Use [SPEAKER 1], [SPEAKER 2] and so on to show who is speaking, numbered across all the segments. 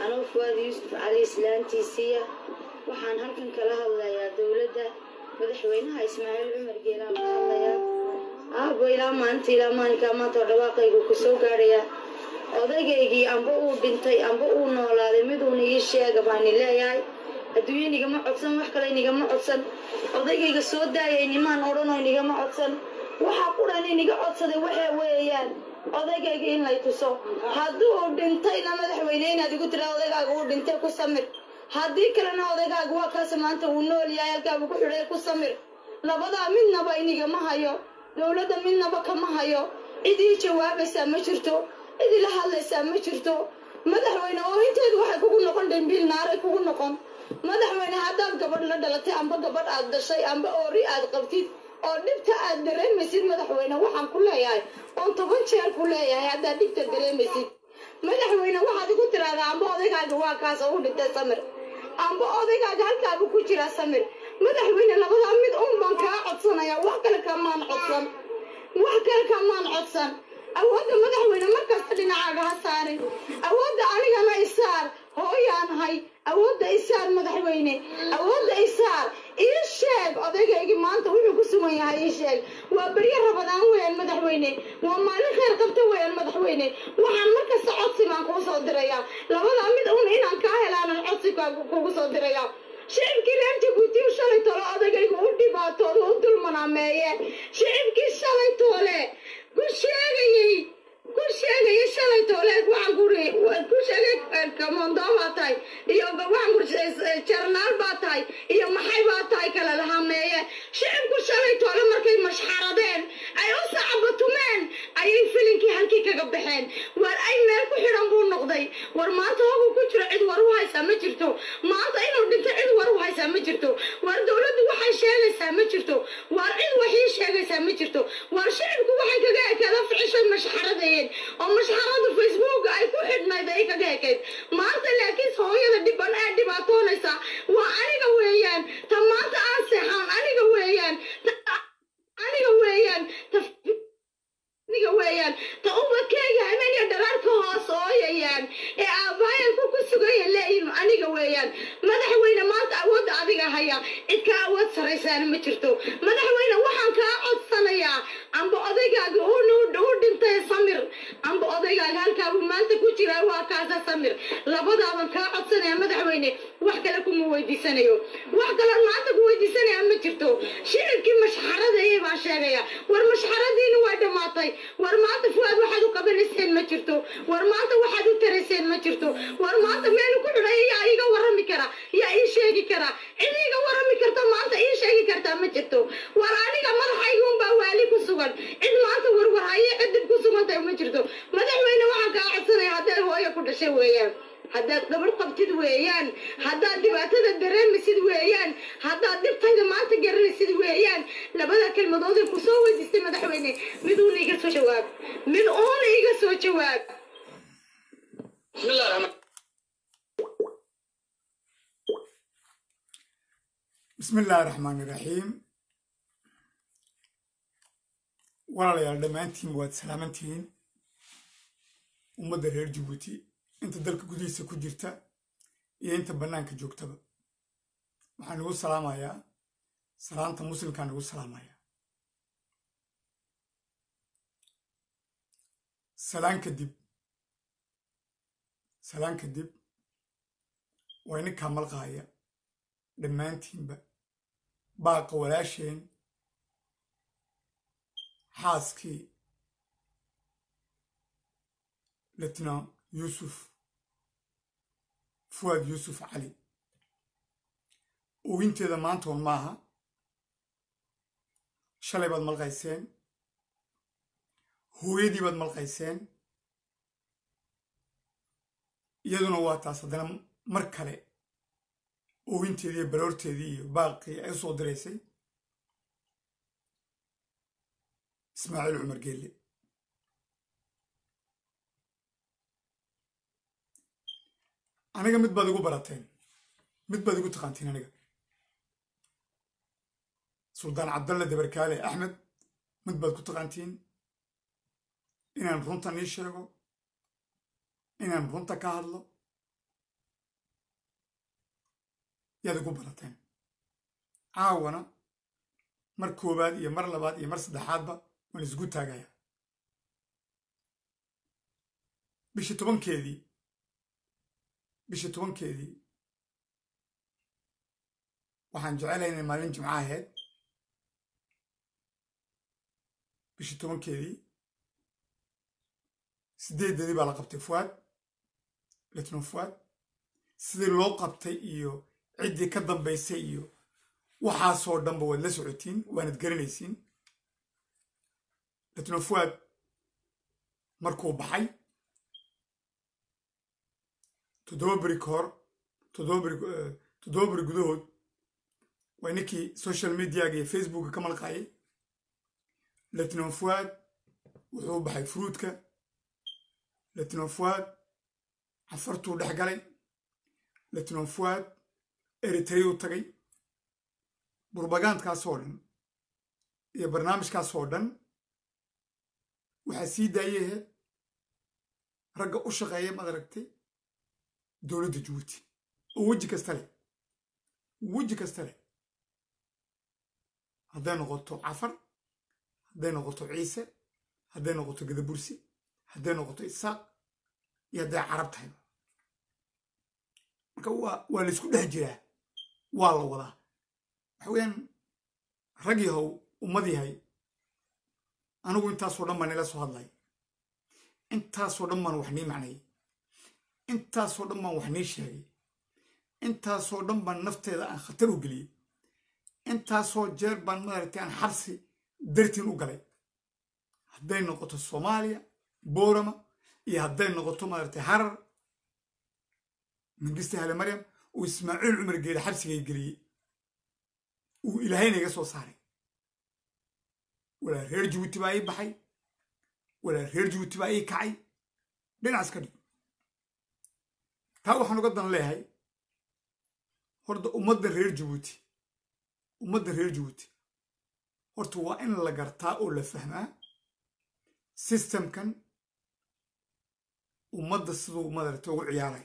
[SPEAKER 1] anuu fuwaad yuusuf cali islaantiisiiya waxaan halkan kala hadlayaa dowladda madaxweynaha ismaaciil cumar geelaan ka hadlayaa aabo ilaa maalinta ilaa maalinkaa maanta oo dhawaaqaygu ku soo gaadhayaa odaygaygii amba uu dhintay amba uu noolaaday miduuna ii sheega baani leeyahay adduunye nigama codsan wax kale nigama codsan odaygayga soo daayay nimaan odhanoo nigama codsan waxaa qudhan iniga codsaday waxaa weeyaan odaygayga in lay tuso hadduu dhintayna madaxweyne inaad igu tiraa odaygaaga uu dhintay ku samir haddii kalena odaygaaga waa kaas maanta uu nool yahay halkaabu ku xidhay ku samir labadaa midnaba inigama hayo dowladda midnaba kama hayo cid ii jawaabaysaa ma jirto cid ila hadlaysaa ma jirto madaxweyne oo inteedu waxay kugu noqon dhimbiil naaray kugu noqon madaxweyne haddaad gabadh la dhalatay amba gabadh aad dhashay amba oori aad qabtid oo dhibta aad dareemaysid madaxweyne waxaan ku leeyahay oon toban jeer ku leeyahay haddaad dhibta dareemaysid madaxweyne waxaad igu tiraahdaa amba odaygaaga waa kaas oo u dhintay samir amba odaygaaga halkaabu ku jiraa samir madaxweyne labadaa mid un baan kaa codsanaya wax kale kamaan codsan wax kale kamaan codsan awoodda madaxweyne markasta dhinacaaga ha saarin awoodda anigana isaar hooyaanahay awoodda isaar madaxweyne awoodda isaar ii sheeg odaygaygii maanta wuxuu ku sugan yahay ii sheeg waa beryo rabadaan weeyaan madaxweyne waa maalin khayr qabta weeyaan madaxweyne waxaan markasta codsi baan kuu soo dirayaa labadaa mid un inaan kaa helaanan codsi kugu soo dirayaa shicibkii reer jabuuti shalay tole odagayga u dhibaatooda u dulmanaameeye shicibkii shalay toole ku sheegayey ku sheegayay shalay toole waxaan kuri ku sheegay kamondo baa tahay iyo waxaan kuri jarnaal baa tahay iyo maxay baa tahay kala lahameeye shicibku shalay toole markay mashxaradeen ay u sacabatumeen ayay filinkii halkii kaga baxeen war ay meel ku xidhan buu noqday war maanta hogu ku jiro cid war u haysaa ma jirto maanta inuu dhinto cid war u haysaa ma jirto war dowladdu waxay sheegaysaa ma jirto war cid waxii sheegaysaa ma jirto war shicibku waxay kaga ekaada ficishay mashxaradayeen oo mashxarada facebook ay ku xidhnayd ay kaga ekayd maanta laakiin hooyada dhiban ee dhibaatoonaysa waa aniga weeyaan ta maanta aan seexaan aniga weeyaan aniga weeyaan aniga weeyaan ta ubadkeyga habeen iyo dharaar ka hoos ooyayaan ee aabbaayalku ku sugaya leeyihin aniga weeyaan madaxweyne maanta awoodda adiga haya cid ka awood saraysaana ma jirto madaxweyne waxaan kaa codsanayaa amba odaygaaga u dhintay samir amba odaygaaga halkaabuu maanta ku jiraa waa kaasa samir labadaaban kaa codsanaya madaxweyne wax kale kuma weydiisanayo wax kaloon maanta ku weydiisanaya ma jirto shicibkii mashxaradayay baan sheegaya war mashxaradiina waa dhammaatay war maanta fuwaad waxaad u qabanayseen ma jirto war maanta waxaad u tarayseen ma jirto war maanta meel ku xidhay yaa iiga warrami kara yaa ii sheegi kara cid iiga warrami karta maanta ii sheegi kartaa ma jirto war aniga madaxayga unbaa waali ku sugan cid maanta warwarhaye cidib ku sugantahay ma jirto madaxweyne waxaan kaa codsanaya hadday hooyo ku dhashay weeyaan haddaad gabadh qabtid weeyaan haddaad dhibaatada dareemaysid weeyaan haddaad dhibtayda maanta garanaysid weeyaan labada kelmadooday ku soo weydiistay madaxweyne mid uuna iga soo jawaab mid uuna iga soo jawaab
[SPEAKER 2] bismi illaahi raxmaani raxiim walaalayaal dhammaantiin waad salaamantihiin ummadda reer jabuuti inta dalka gudihiisa ku jirta iyo inta bannaanka joogtaba waxaan igu salaamayaa salaanta muslimkaan igu salaamayaa salaan kadib salaan kadib waa ininkaa malqaaya dhammaantiinba baaqa walaasheen xaaskii letnan yuusuf fuwaad yuusuf cali owinteeda maantoon maaha shalay baad malqayseen hooyadii baad malqayseen iyaduna waa taas haddana mar kale owinteedii iyo baroorteedii iyo baaqii ay u soo diraysay ismaaciil cumar geelle aniga mid baad igu barateen mid baad igu taqaantiin aniga suldaan cabdalle dabarkaale axmed mid baad ku taqaantiin inaan runtan ii sheego inaan runta ka hadlo yaad igu barateen caawana mar koowaad iyo mar labaad iyo mar saddexaadba waan isgu taagaya bishii tobankeedii bishii tobankeedii waxaan jecelahay inay maalin jimco ahayd bishii tobankeedii sideedeedii baa la qabtay fuwaad letnon fuwaad sidii loo qabtay iyo ciddii ka dambaysay iyo waxaasoo dhanba waad la socotiin waanad garanaysiin letnon fuwaad markuu baxay toddoba beri ka hor toddoba beri toddoba beri gudahood waa ninkii social mediaga iyo facebooka ka malqaayay letnon fuwaad wuxuu baxay fruudka letnon fuwaad cafartuu dhex galay letnon fuwaad eritreyuu tagay burbagaandkaasoo dhan iyo barnaamijkaasoo dhan waxaa sii daayahe ragga u shaqeeya maad aragtay dowladda jabuuti oo weji kasta leh weji kasta leh hadday noqoto cafar hadday noqoto ciise hadday noqoto gadabursi hadday noqoto isaaq iyo hadday carab tahayba marka waa waa laysku dhex jiraa waa la wadaa waxa weeyaan rag yahow ummad yahay anigu intaasoo dhan baan nila soo hadlay intaasoo dhan baan wax nii macnayay intaasoo dhan baan wax nii sheegay intaasoo dhan baan nafteeda aan khatar u geliyey intaasoo jeer baan maaragtay aan xabsi dartiin u galay hadday noqoto soomaaliya boorama iyo hadday noqoto maaragtay harar mangiste hale maryam uu ismaaciil cumar geele xabsigay geliyey uu ilaahayna iga soo saaray walaa reer jabuuti baa ii baxay walaa reer jabuuti baa ii kacay dhinacaas ka dhig taa waxaan uga dan leeyahay horta ummadda reer jabuuti ummadda reer jabuuti horta waa in la gartaa oo la fahmaa sistemkan ummadda siduu madarata ugu ciyaarayo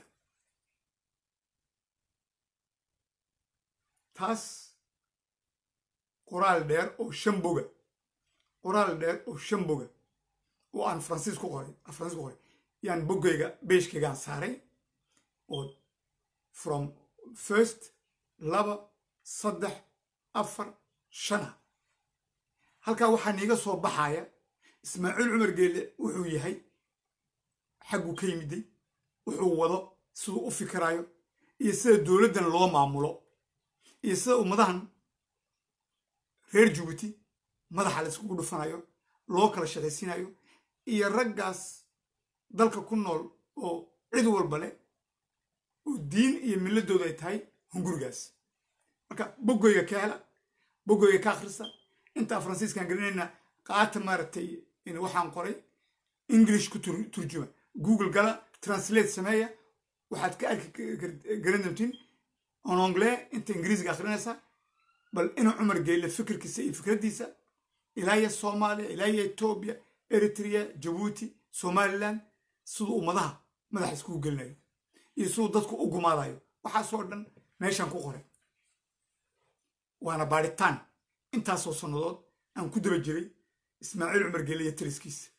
[SPEAKER 2] taas qoraal dheer oo shan boga qoraal dheer oo shan boga oo aan faransiis ku qoray faransiis ku qoray yaan boggayga beeshkaygaan saaray oo from first laba saddex afar shana halkaa waxaa niiga soo baxaya ismaaciil cumar geelle wuxuu yahay xagguu ka yimiday wuxuu wado siduu u fikiraayo iyo sida dowladdan loo maamulo iyo sida ummadahan reer jabuuti madaxa la iskugu dhufanayo loo kala shaqaysiinayo iyo raggaas dalka ku nool oo cid walba leh oo diin iyo milladooda ay tahay hungurigaas marka boggoyga ka hela boggoyga ka akhrisa intaa faransiiskaan gelinayna qaata maaragtay waxaan qoray english ku turjuma google gala translate sameeya waxaad ka arki garan doontiin on anglais inta ingiriisiga akhrinaysa bal inuu cumar geyle fikirkiisa iyo fikraddiisa ilaaya soomaaliya ilaaya etoobiya eritrea jabuuti somaliland siduu ummadaha madaxa iskugu gelinayo iyo siduu dadku u gumaadayo waxaasoo dhan meeshaan ku qoray waana baadhitaan intaasoo sannadood aan ku daba jiray ismaaciil cumar geelle iyo taliskiisa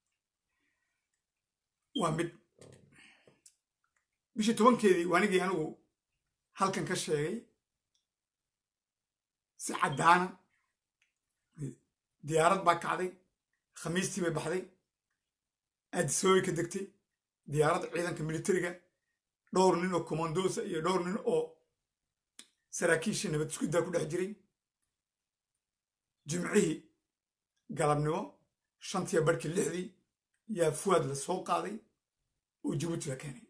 [SPEAKER 2] waa mid bishii tobankeedii waanigii anigu halkan ka sheegay si caddaana diyaarad baa kacday khamiistii bay baxday aadisoobay ka degtay diyaarad ciidanka militariga dhowr nin oo commandosa iyo dhowr nin oo saraakiisha nabad iskudaa ku dhex jiray jimcihii galabnimo shantiya barhkii lixdii yaa fuwaad la soo qaaday oo jabuuti la keenay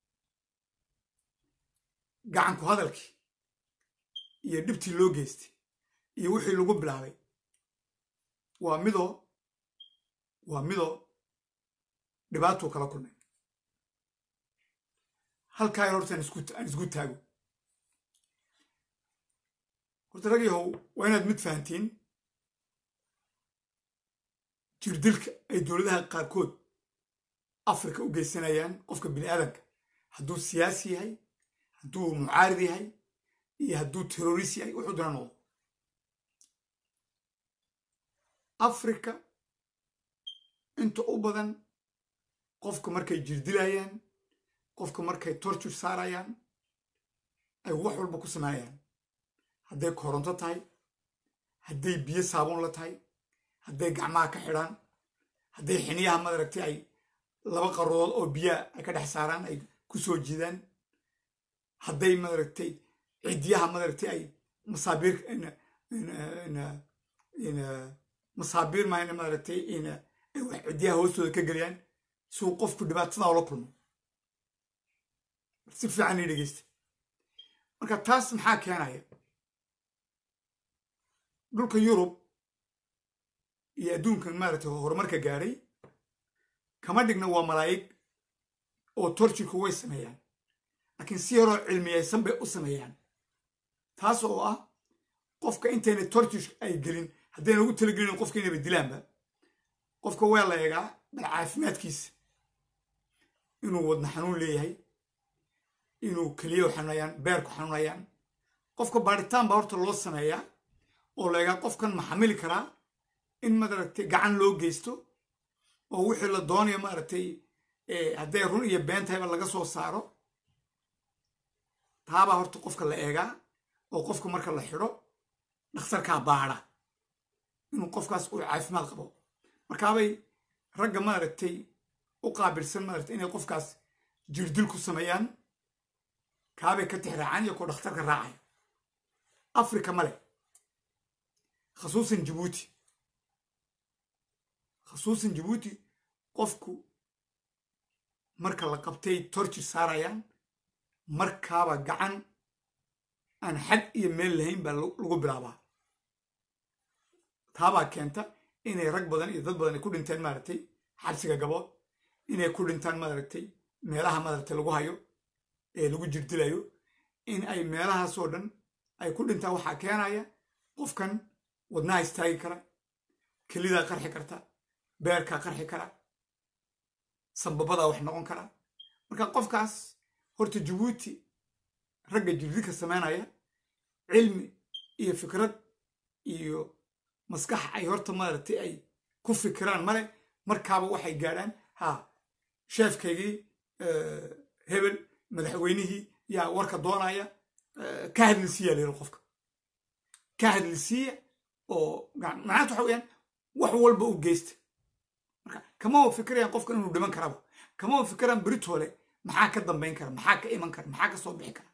[SPEAKER 2] gacanku hadalkii iyo dhibtii loo geystay iyo wixii lagu bilaabay waa midoo waa midoo dhibaatuu kala kulmay halkaa yar horta aan isgu taago horta rag yahow waa inaad mid fahantiin jirdilka ay dowladaha qaarkood afrika u geysanayaan qofka bini aadanka hadduu siyaasi yahay hadduu mucaarid yahay iyo hadduu terrorist yahay wuxuu duna noqdo africa inta u badan qofka markay jirdilayaan qofka markay torture saarayaan ay wax walba ku sameynayaan hadday koronto tahay hadday biyo saabuun la tahay hadday gacmaha ka xidhaan hadday xiniyaha madaragtay ay laba qarood oo biyaha ay ka dhex saaraan ay ku soo jiidaan hadday madaragtay ciddiyaha madaragtay ay masaabiir masaabiir maayna madaragtay ay wax ciddiyaha hoostooda ka geliyaan si uu qofku dhibaatada ula kulmo si fiican ii dhegeysta marka taas maxaa keenaya dhulka yurub iyo adduunkan maaragtay horumarka gaadhay kama dhigna waa malaa'ig oo torjirku way sameeyaan laakiin si yaroo cilmiyaysan bay u sameeyaan taas oo ah qofka intayna torjir ay gelin haddayna ugu talagelin qofka inayba dilaanba qofka waa la eegaa bal caafimaadkiisa inuu wadna xanuun leeyahay inuu keliyahu xanuunayaan beerku xanuunayaan qofka baadhitaan baa horta loo sameeyaa oo la eegaa qofkan ma xamili karaa in maaragtay gacan loo geysto oo wixii la doonayo maaragtay hadday run iyo been tahayba laga soo saaro taabaa horta qofka la eegaa oo qofka marka la xidho dhakhtarkaa baadha inuu qofkaas uu caafimaad qabo markaabay ragga maaragtay u qaabilsan maaragtay inay qofkaas jirdil ku sameeyaan kaabay ka tixraacaan iyo koo dhakhtarka raacaya africa male khasuusan jabuuti khasuusan jabuuti qofku marka la qabtay torjir saarayaan markaaba gacan aan xad iyo meel lahayn baa lagu bilaabaa taabaa keenta inay rag badan iyo dad badan ay ku dhinteen maaragtay xabsiga gabood inay ku dhintaan maaragtay meelaha maaragtay lagu hayo ee lagu jirdilayo in ay meelahaasoo dhan ay ku dhintaan waxaa keenaya qofkan wadnaha istaagi kara kelidaa qarxi karta beerkaa qarxi kara sambabadaa wax noqon kara marka qofkaas horta jabuuti ragga jirdilka samaynaya cilmi iyo fikrad iyo maskax ay horta maaragtay ay ku fikiraan male markaaba waxay gaadhaan ha sheefkaygii hebel madaxweynihii yaa warka doonaya ka hadlisiiya la yidhi qofka ka hadlisiiya oo macnaanta waxa weyaan wax walba u geysta marka kama fikirayaan qofka inuu dhiman karaba kama fikiraan beritoole maxaa ka dambayn kara maxaa ka iman kara maxaa ka soo bixi kara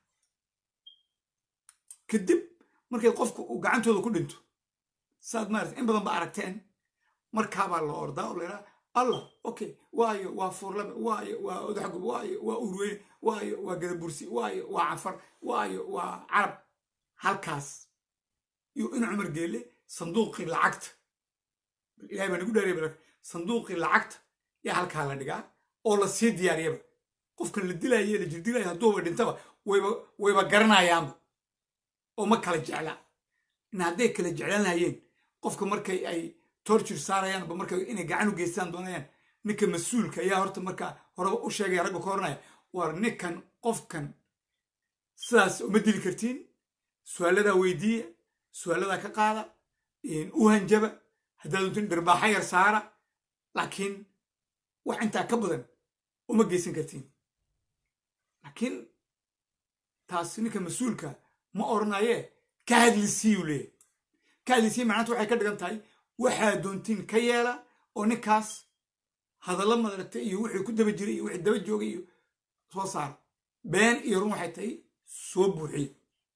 [SPEAKER 2] kadib markay qofku uu gacantooda ku dhinto saad maarata in badan ba aragteen markaabaa la ordaa oo layidhaha allah okay waayo waa fuurlabe waayo waa odaxgub waayo waa urweyne waayo waa gadabursi waayo waa cafar waayo waa carab halkaas iyo in cumar geelle sanduuqii lacagta ilahay baa nagu dhaariya balak sanduuqii lacagta yaa halkaa la dhigaa oo la sii diyaariyaba qofkan la dilaaye la jirdilaya hadduuba dhintaba wayba wayba garanayaanba oo ma kala jeclaa in hadday kala jeclaan lahayeen qofka markay ay torture saarayaanba markay inay gacan u geystaan doonayaan ninka mas-uulka ayaa horta markaa horeba u sheegaya ragga ka horanaya war ninkan qofkan sidaas uma dili kartiin su-aaladaa weydiiya su-aaladaa ka qaada u hanjaba haddaad untin dhirbaaxa yar saara laakiin wax intaa ka badan uma geysan kartiin laakiin taas ninka mas-uulka ma odhanayee ka hadlisiiyuu leeyahy ka hadlisiiya macnanta waxay ka dhigan tahay waxaa doontiin ka yeela oo ninkaas hadallo madaragtay iyo wixii ku daba jiray iyo wixii daba joogay iyo soo saara been iyo run waxay tahay soo buuxiye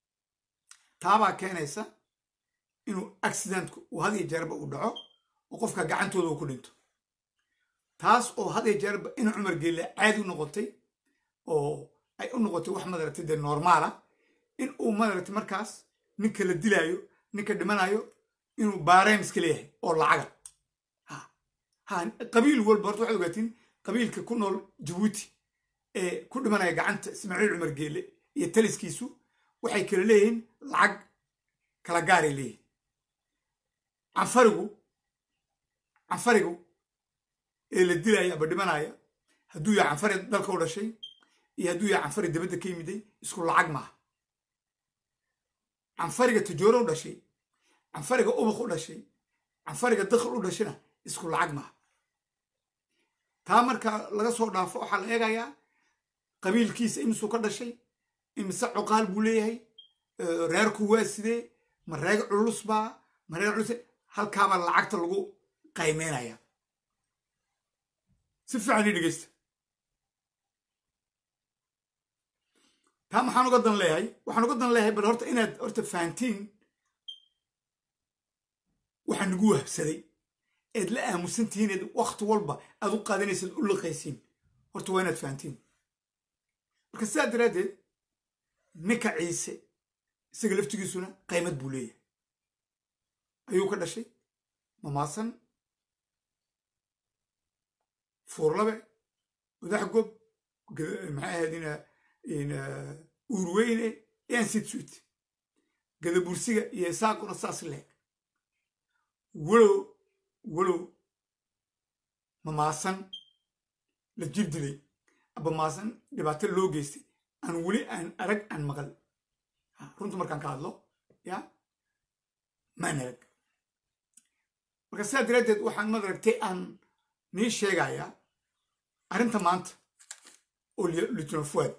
[SPEAKER 2] taabaa keenaysa inuu accidentku uu had iyo jeerba uu dhaco oo qofka gacantooda uu ku dhinto taas oo had iyo jeerba in cumar geelle caadi u noqotay oo ay u noqotay wax madaragtay dee normaala in uu madaragtay markaas ninka la dilaayo ninka dhimanayo inuu baareen iska leeyahay oo lacaga ha qabiil walba horta waxaad ogaatiin qabiilka ku nool jabuuti ee ku dhimanaya gacanta ismaaciil cumar geelle iyo taliskiisu waxay kala leeyihiin lacag kala gaaray leeyihin canfarigu canfarigu ee la dilaya aba dhimanaya hadduu yahay canfari dalka u dhashay iyo hadduu yahay canfari dabadda ka yimiday isku lacag maaha canfariga tajooro u dhashay canfariga ubaq u dhashay canfariga dakhal u dhashayna isku lacag maaha taa marka laga soo dhaafo waxaa la eegayaa qabiilkiisa imisuu ka dhashay imise cuqaal buu leeyahay reerku waa sidee ma reeg culus baa ma reer culus halkaabaa lacagta lagu qaymeynaya si fiican ii dhegeysta taa maxaan uga dan leeyahay waxaan uga dan leeyahay bal horta inaad horta fahantiin waxaa nagu wahbsaday eed la aamusantihiin eed wakti walba aad u qaadanaysaad u liqaysiin horta waa inaad fahantiin marka sidaa daraaddeed ninka ciise isaga laftigiisuna qaymad buu leeyahay ayuu ka dhashay mamaasan fuurlabe wadax gob maxay ahayd uurweyne yansitswit gadabursiga iyo isaaquna saas leeg walow walow mamaasan la jir dilay aba maasan dhibaato loo geystay aan weli aan arag aan maqal runta markaan ka hadlo ya maan arag marka sidaa daraaddeed waxaan madaragtay aan nii sheegayaa arrinta maanta oo litino fuad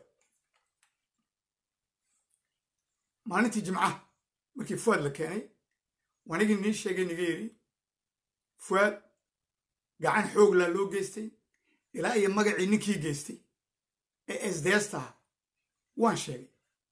[SPEAKER 2] maalintii jimcaha markii fuad la keenay wanigii nii sheegay niga yidhi fuad gacan xooglaa loo geystay ilaa iyo magacii ninkii geystay ee esdeestaha waan sheegay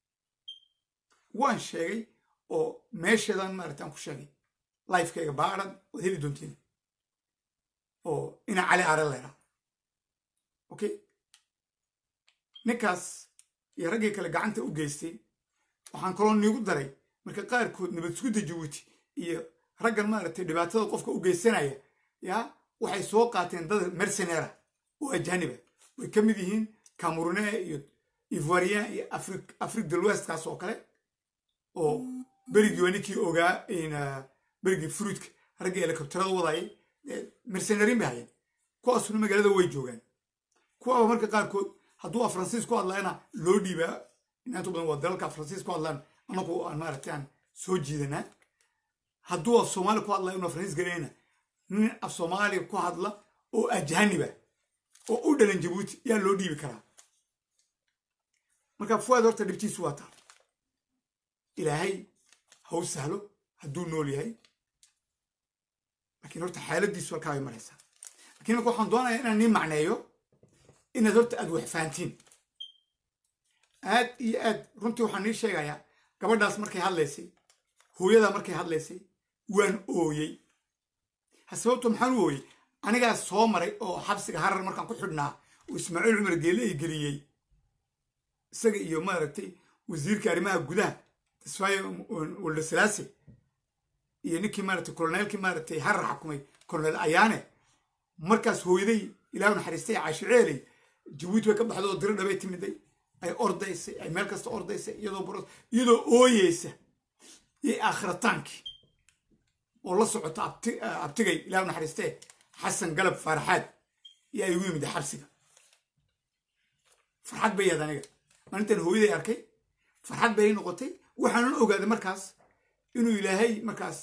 [SPEAKER 2] waan sheegay oo meesheedan maaragtaan ku sheegay lifekayga baarad waad heli doontiin oo ina cali are leeraa okay ninkaas iyo raggii kale gacanta u geystay waxaan kaloo niigu daray marka qaarkood nabad sugudda jabuuti iyo raggan maaragtay dhibaatada qofka u geysanaya yaa waxay soo qaateen dad mercenera oo ajaniba way ka mid yihiin cameroune iyo ivoirien iyo afrique de l'ouestkaas oo kale oo berigii waa ninkii ogaa berigii fruitka raggii helikobterada wadayay mercenarin bay hayeen kuwaasuna magaalada way joogaan kuwaaba marka qaarkood hadduu a faransiis ku hadlayana loo dhiibaa inaantu badan waa dalalka faransiis ku hadlaan anagu aan maaragtay aan soo jiidanaa hadduu af soomaali ku hadlayo una faransiis garanayna nin af soomaaliya ku hadla oo ajaniba oo u dhalan jabuuti yaa loo dhiibi karaa marka fuwaad horta dhibtiisu waa taa ilaahay ha u sahlo hadduu nool yahay laakiin horta xaaladiisu halkaa bay maraysaa lakiin marka waxaan doonayaa inaan nii macneeyo inaad horta aad wax fahantiin aad iyo aad runtii waxaan nii sheegayaa gabadhaas markay hadlaysay hooyadaa markay hadlaysay waan ooyey ha sababto maxaan u ooyey anigaas soo maray oo xabsiga harar markaan ku xidhnaa oo ismaaciil cumar geele ay geliyey isaga iyo maaragtay wasiirka arrimaha gudaha tasfaayo waldasalaase iyo ninkii maaragtay koloneelkii maaragtay harar xakumay koloneel ayaane markaas hooyaday ilaahu naxariistay caashiceeley jabuuti bay ka baxda oo diro dhabay timiday ay ordaysay ay meel kasta ordaysay iyadoo baro iyadoo ooyeysa iyo aakhrataankii oo la socota abtigay ilaahu naxariistee xasan galab faaraxaad iyo ay ugu yimida xabsiga farxad bay yaad aniga maalintan hooyaday arkay farxad bay noqotay waxaanan ogaaday markaas inuu ilaahay markaas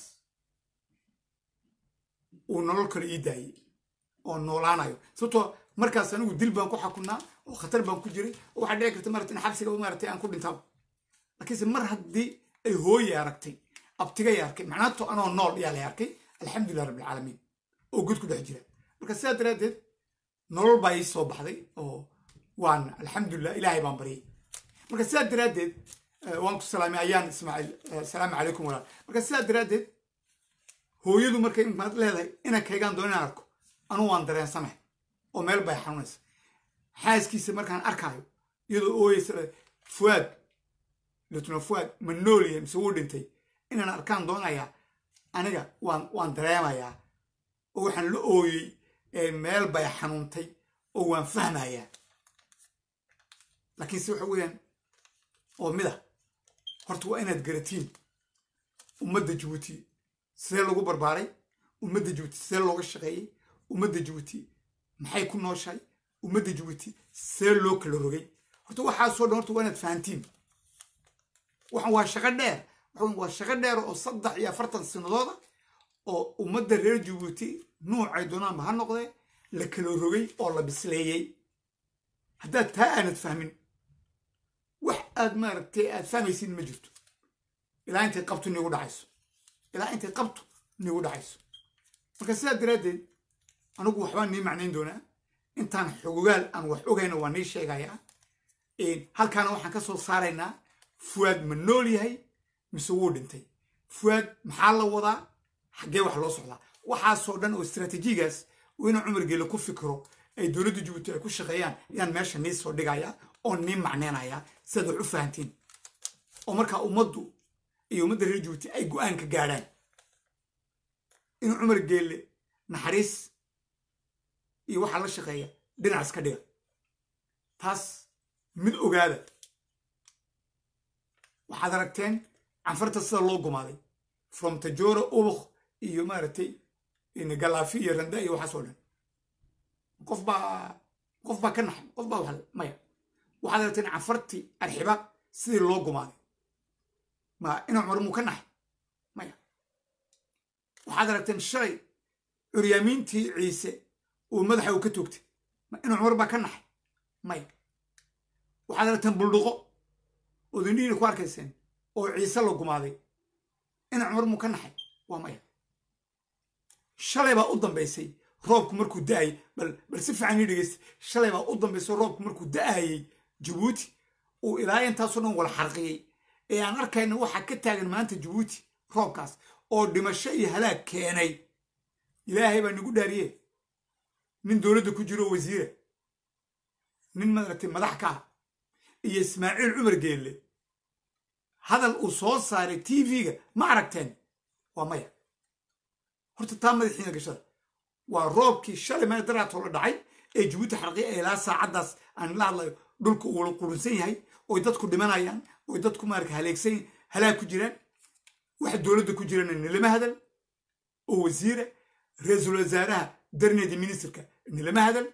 [SPEAKER 2] uu nolol kale ii daayey oo noolaanayo sababtoo markaas anigu dil baan ku xakunaa oo khatar baan ku jiray oo waxaa dhici karta maarata in xabsiga maaragtay aan ku dhintaaba laakiinse mar haddii ay hooye aragtay abtigay arkay macnaato anoo nool yaa lay arkay alxamdulilah rabbilcaalamiin oo god ku dhex jira marka sidaa daraaddeed nolol baa ii soo baxday oo waan alxamdulilah ilaahay baan baryay marka sidaa daraaddeed waan ku salaamay ayaan ismaaciil asalaamu calaykum walaal marka sidaa daraaddeed hooyadu markay maad leedahay inaan kaygaan doon inaan arko anugu waan dareensanahay oo meel bay xanuunaysa xaaskiisa markaan arkaayo iyadoo ooyeysa fuaad lutno fuaad ma nool yahay mise wuu dhintay inaan arkaan doonayaa aniga waan waan dareemayaa oo waxaan la ooyey meel bay xanuuntay oo waan fahmayaa laakiinse waxa weeyaan oo mida horta waa inaad garatiin ummadda jabuuti sidee lagu barbaaray ummadda jabuuti sidee looga shaqeeyey ummadda jabuuti maxay ku nooshahay ummadda jabuuti sidee loo kala rogay horta waxaasoo dhan horta waa inaad fahantiin waxan waa shaqo dheer waxa waa shaqo dheer oo saddex iyo afartan sanadooda oo ummadda reer jabuuti nuucay doonaanba ha noqdee la kala rogay oo la bisleeyey haddaad taa aanad fahmin wax aad maaragtay aad fahmaysid ma jirto ilaa intay qabtu niigu dhacayso ilaa intay qabtu niigu dhacayso marka sidaa daraaddeed anigu waxbaan nii macnayn doonaa intaan xogogaal aan wax ogayna waa nii sheegayaa halkaana waxaan ka soo saaraynaa fuwaad ma nool yahay mise wuu dhintay fuwaad maxaa la wadaa xaggee wax loo socdaa waxaasoo dhan oo istraatiijigaas oo inuu cumar geele ku fikiro ay dowladda jabuuti ay ku shaqeeyaan ayaan meesha nii soo dhigayaa oo nii macneynayaa sidaad wax u fahantiin oo markaa ummaddu iyo ummadda reer jabuuti ay go-aan ka gaadhaan inuu cumar geelle naxariis iyo waxaa la shaqeeya dhinac iska dhiga taas mid ogaada waxaad aragteen canfarta sida loo gumaaday from tajora ubuk iyo maaragtay galaafi iyo randa iyo waxaas oo dhan qof baa qof baa ka naxay qof baa wax maya waxaad aragteen canfartii arxiba sidii loo gumaaday ma ina cumar muu ka naxay maya waxaad aragteen shalay curyaamiintii ciise uu madaxa uu ka toogtay ma ina cumar baa ka naxay maya waxaad aragteen buldhuqo ood indhihiina ku arkayseen oo ciise la gumaaday ina cumar muu ka naxay waa maya shalay baa u dambaysay roobku markuu da'ayay bal bal si fiican ii dhegeysta shalay baa u dambaysay roobku markuu da'ayay jabuuti uu ilaa intaasoo dhan wala xarqiyey ee aan arkayna waxaa ka taagan maanta jabuuti roobkaas oo dhimasho iyo halaag keenay ilaahay baa nagu dhaariye nin dowladda ku jiro wasiira nin maaragtay madax ka ah iyo ismaaciil cumar geelle hadal uu soo saaray t v-ga ma aragteen waa maya horta taa madaxiina gashada waa roobkii shalay meel daraatoo la dhacay ee jabuuti xarqiya ee ilaa saacaddaas aan la hadlayo dhulka uu qurunsan yahay oy dadku dhimanayaan oy dadku maaraka haleegsan halaag ku jiraan waxa dowladda ku jirana nilama hadal oo wasiira ra-iisul wasaaraha darneedi ministerka nilama hadal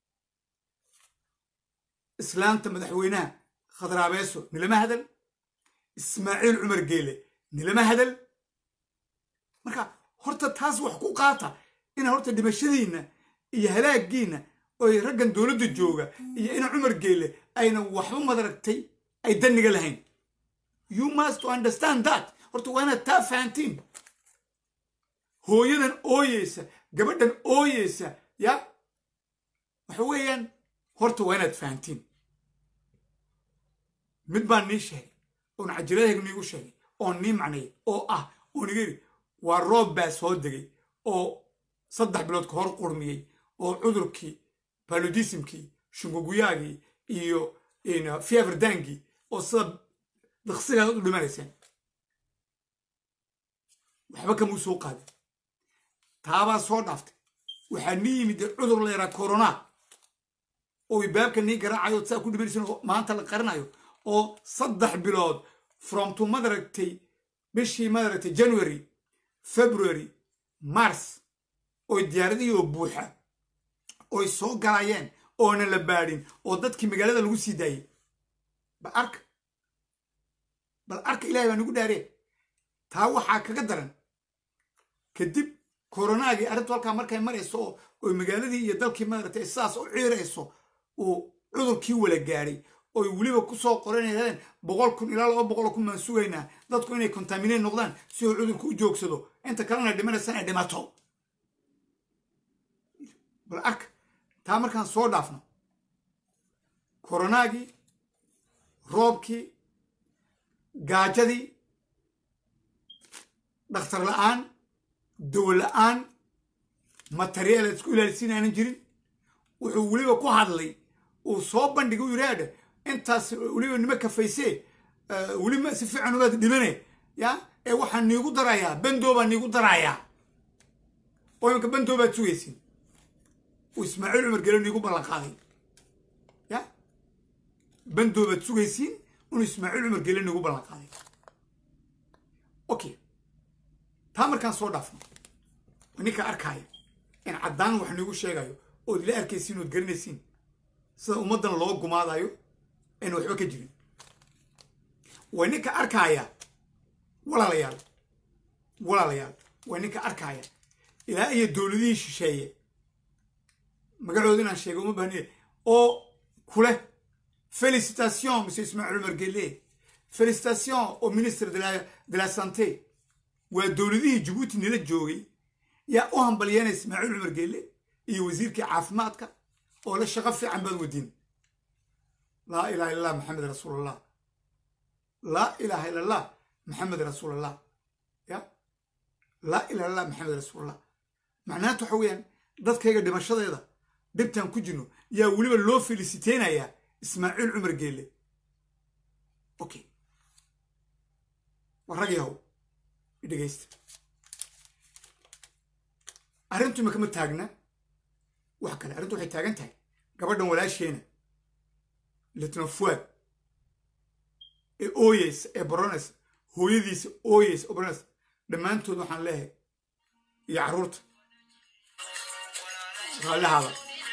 [SPEAKER 2] islaamta madaxweynaha khadraabeeso nilama hadal ismaaciil cumar geele nilama hadal marka horta taas wax ku qaata ina horta dhimashadiinna iyo halaagiinna oy raggan dowladda jooga iyo ina cumar geele ayna waxba madaragtay ay danniga lahayn you must understand that horta waa inaad taa fahantiin hooyadan ooyeysa gabadhan ooyeysa ya waxa weeyaan horta waa inaad fahantiin mid baan nii sheegay oon cajiradayga niigu sheegay oon nii macnayay oo ah oo niga yidhi waa roob baa soo degay oo saddex bilood ka hor qurmiyey oo cudurkii paludismkii shunguguyaagii iyo fiaverdangii oo sida daqsigaad u dhimanayseen waxba kamuu soo qaadin taabaa soo dhaaftay waxaa nii yimid cudur la yaraa corona oo baabka nii garaacayo saa ku dhimanaysan oo maanta la qarinayo oo saddex bilood from to madaragtay bishii madaragtay january february mars oy diyaaradihii oo buuxa oy soo galayeen oona la baadhin oo dadkii magaalada lagu sii daayey bal arka bal arka ilahay baa nagu dhaaree taa waxaa kaga daran kadib koronaagii arrintu halkaa markay marayso oo oy magaaladii iyo dalkii maaragtay sidaas u ciirayso uu cudurkii wala gaadhay oy weliba ku soo qoranayeen boqol kun ilaa laba boqol kun baan sugaynaa dadku inay kontaminate noqdaan si uu cudurku u joogsado inta kalena dhimanaysan ay dhimato bal arka taa markaan soo dhaafno koronaagii roobkii gaajadii dhakhtar la'aan dawo la'aan materiyaal aad isku ilaalisiin aanan jirin wuxuu weliba ku hadlay uu soo bandhigay u yidhaadha intaas weliba nima kafaysee weliba si fiican ubaad dhimane ya ee waxaan niigu darayaa bandoo baan niigu darayaa oo imanka bandoo baad sugaysiin uu ismaaciil cumar gele niigu ballan qaaday ya bandoo baad sugaysiin inuu ismaaciil cumar gele niigu ballan qaaday okay taa markaan soo dhaafno ninka arkaaya in caddaan wax niigu sheegayo ood ila arkaysiin ood garanaysiin sida ummaddan loo gumaadayo ayna waxba ka jirin waa ninka arkaaya walaalayaal walaalayaal waa ninka arkaya ilaa iyo dowladihii shisheeye magacooda inaan sheega uma baahniye oo kuleh félicitation monsieur ismaaciil umar gelle félicitation au ministre de la, de la santé waa dowladihii jabuuti nila joogay yaa u hambalyeynaya ismaaciil cumar gelle iyo wasiirkii caafimaadka oo la shaqo fiican baad wadiin laa ilaha illa allah maxamed rasuulallah laa ilaha illa allah maxamed rasuulallah ya laa ilaha illah maxamed rasuulallah macnaanta waxa weeyaan dadkayga dhimashadeeda dhibtaan ku jirno yaa weliba loo felisiteynayaa ismaaciil cumar geelle okay war rag yahow idhegaysta arrintu imaka ma taagna wax kale arrintu waxay taagan tahay gabadhan walaasheena litno fuad ee ooyeysa ee baronaysa hooyadiisa ooyeysa oo baronaysa dhammaantood waxaan leehay iyo carruurta raallihaada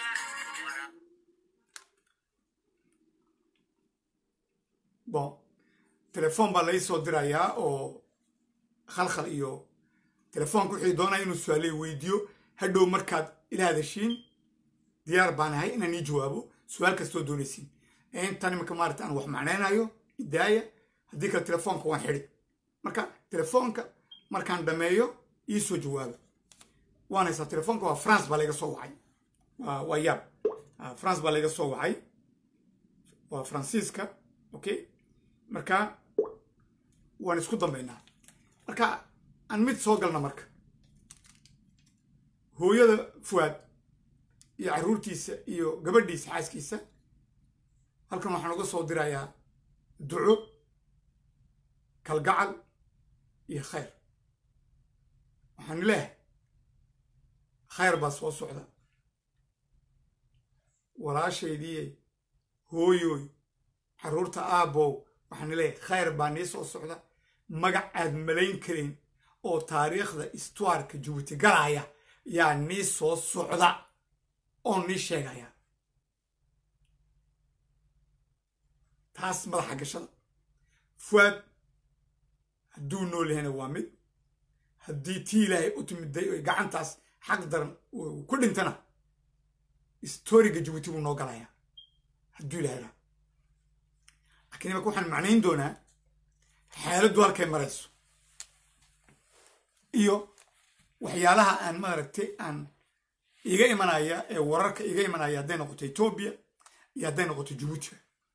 [SPEAKER 2] bon telefoon baa lai soo dirayaa oo khalkhal iyo telefoonka wixii doonaya inuu su-aaley weydiiyo hadhow markaad ila hadashiin diyaar baan ahay inaan ii jawaabo su-aal kastoo doonaysiin intan imika maarata aan wax macnaynayo idaaya haddii kale telefoonka waan xidhi marka telefoonka markaan dhameeyo ii soo jawaabo waan haysaa telefoonka waa france baa layga soo wacay waa yaab france baa layga soo wacay waa faransiiska okay marka waan isku dambaynaa marka aan mid soo galna marka hooyada fuwaad iyo carruurtiisa iyo gabadhiisa xaaskiisa halkan waxaan uga soo dirayaa duco kalgacal iyo khayr waxaan leehay khayr baa soo socda walaashaydiiye hooyooy carruurta aabbow waxaan leeyahay khayr baa nii soo socda magac aad malayn karin oo taariikhda istuarka jabuuti galaya yaa nii soo socda oo nii sheegaya taas madaxa gashada fuaad hadduu nool yahayna waa mid haddii tii ilaahay u timiday oy gacantaas xaq daran ku dhintana istoriga jabuuti buu noo galayaa hadduu ilahay raa laakiin imaka waxaan macnayn doonaa xaaladdu halkay marayso iyo waxyaalaha aan maaragtay aan iga imanaya ee wararka iga imanaya hadday noqoto etoobiya iyo hadday noqoto jabuutiga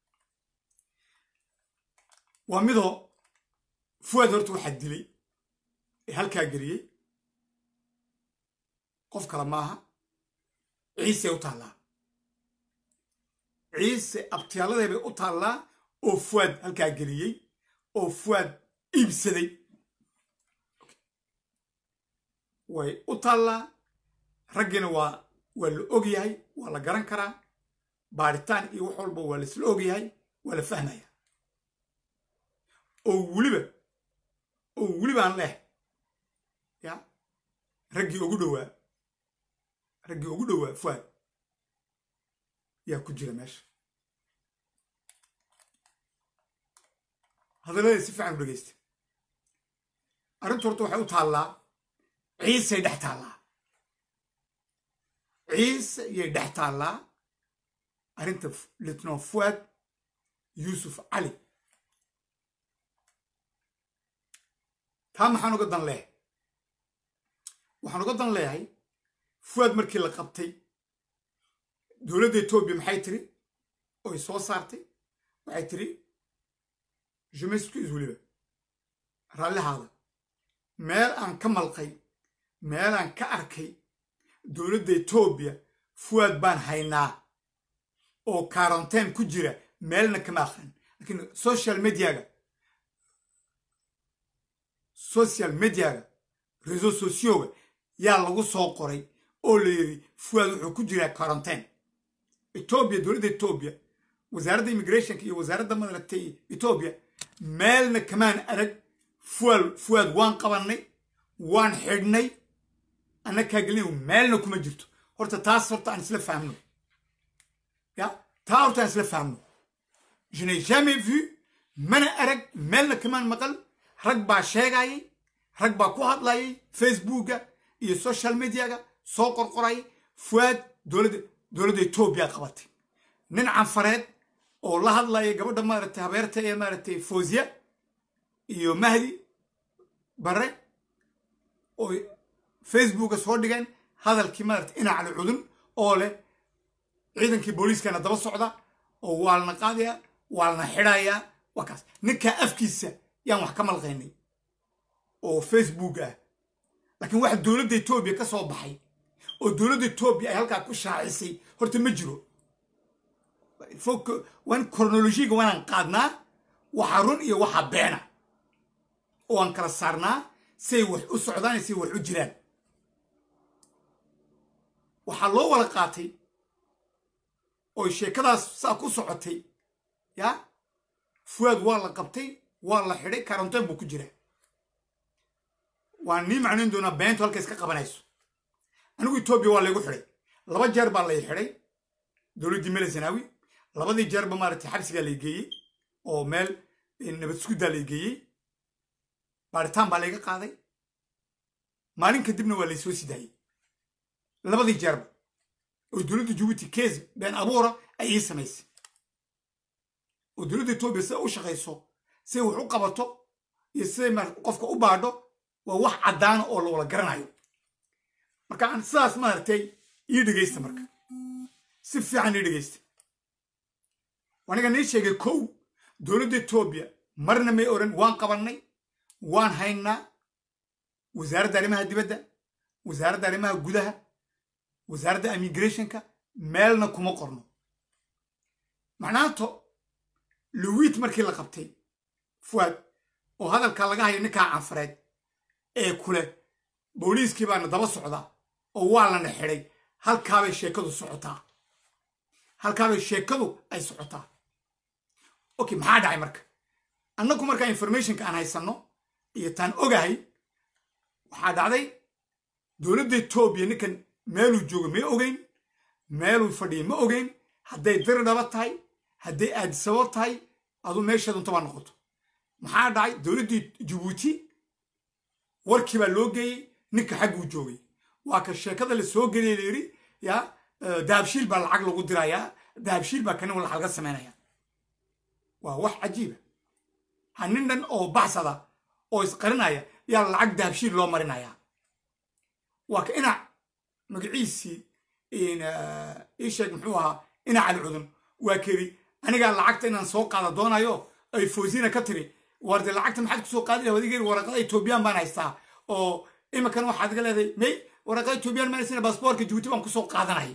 [SPEAKER 2] waa midoo fuwaad horta waxaa dilay ee halkaa geliyey qof kale maaha ciise u taallaa ciise abtiyaaladee bay u taallaa oo fuwaad halkaa geliyey oo fuwaad iibsaday way u taallaa raggiina waa waa la og yahay waa la garan karaa baaritaan iyo wax walba waa laisla og yahay waa la fahmaya oo weliba oo welibaan leh ya raggii ugu dhowaa raggii ugu dhowaa fuaad yaa ku jira meesha hadalladii si fiican u dhegeysta arrintu horta waxay u taallaa ciisay dhex taallaa ciise yay dhex taallaa arrinta litno fuad yuusuf cali taa maxaan uga dan leehay waxaan uga dan leeyahay fuad markii la qabtay dowladda etoobiya maxay tiri oy soo saartay waxay tiri jemescus weliba raallihaada meel aan ka malqay meelaan ka arkay dowladda etoobiya fuwaad baan haynaa oo karanteen ku jira meelna kama aqrin laakiin social mediaga social mediaga reseau socioga yaa lagu soo qoray oo la yidhi fuwaad wuxuu ku jiraa karanteen etoobiya dowladda etoobiya wasaaradda immigrationka iyo wasaaradda madaragtay etoobiya meelna kamaan arag fuwaad fuwaad waan qabannay waan xidhnay annakaa gelina meelna kuma jirto horta taas horta aan isla fahmno ya taa horta aan isla fahmno je n'ai jamais vu mana arag meelna kamaan maqal rag baa sheegayay rag baa ku hadlayay facebooka iyo social mediaga soo qorqorayay fuaad dowladda dowladda etoobiya qabatay nin canfareed oo la hadlaya gabadha maaragtay habeerta ee maaragtay fosiya iyo mahdi bare oo facebooka soo dhigeen hadalkii maaragtay inacali cudun oo leh ciidankii booliiskana daba socda oo waalna qaadaya waalna xidhayaa waa kaas ninkaa afkiisa yaan wax ka malqaynay oo facebook ah laakiin waxa dowladda etoobiya ka soo baxay oo dowladda etoobiya ay halkaa ku shaacisay horta ma jiro waan kronolojiga waanaan qaadnaa waxa run iyo waxa beena oo aan kala saarnaa say wax u socdaan iyo say wax u jiraan waxaa loo wada qaatay oo sheekadaas saa ku socotay ya fuaad waa la qabtay waa la xidhay karanteen buu ku jiraa waan nii macnayn doonaa beentu halka iska qabanayso anigu etoobiya waa laygu xidhay laba jeer baa lay xidhay dowladdii mele zanaawi labadii jeerba maaragtay xabsigaa lay geeyey oo meel nabad suguddaa lay geeyey baaritaan baa layga qaaday maalin kadibna waa lay soo sidaayey labadii jeerba oo dowladda jabuuti kees been abuura ay ii samaysay oo dowladda etoobiya sida u shaqayso siday wax u qabato iyo siday qofka u baadho waa wax caddaana oo la wada garanayo marka aan sidaas maaragtay ii dhegaysta marka si fiican ii dhegaysta aniga nii sheegay kow dowladda etoobiya marna may odhan waan qabannay waan haynaa wasaaradda arrimaha dibadda wasaaradda arrimaha gudaha wasaaradda immigrationka meelna kuma qorno macnaato luwiit markii la qabtay fuaad oo hadalka laga hayo ninkaa canfareed ee kule booliiskii baana daba socdaa oo waa lana xidhay halkaabay sheekadu socotaa halkaabay sheekadu ay socotaa okay maxaa dhacay marka annagu markaa informationka aan haysanno iyo taan ogahay waxaa dhacday dowladda etoobiya ninkan meeluu joogo ma ogeyn meeluu fadhiya ma ogeyn hadday diri dhaba tahay hadday aadisabo tahay aduu meesheedunta baa noqoto maxaa dhacay dowladdii jabuuti warkii baa loo geeyey ninka xagguu joogay waa ka sheekada la soo geliyay la yidhi ya dahabshiil baa lacag lagu dirayaa dahabshiil baa kanin lacag laga samaynaya waa wax cajiiba ha nin dhan oo baxsada oo isqarinaya yaa lacag dahabshiil loo marinaya waa ka inac magaciisii ii sheeg muxuu ahaa inac cali cudun waa kedi anigaa lacagta inaan soo qaada doonayo ay foosina ka tiri warde lacagta maxaad kusoo qaadi laha wadigeri waraqada etoobiyaan baan haystaa oo iminkan waxaad iga leedahay may waraqada etoobiyaan maan haysana baasboorka jabuuti baan kusoo qaadanay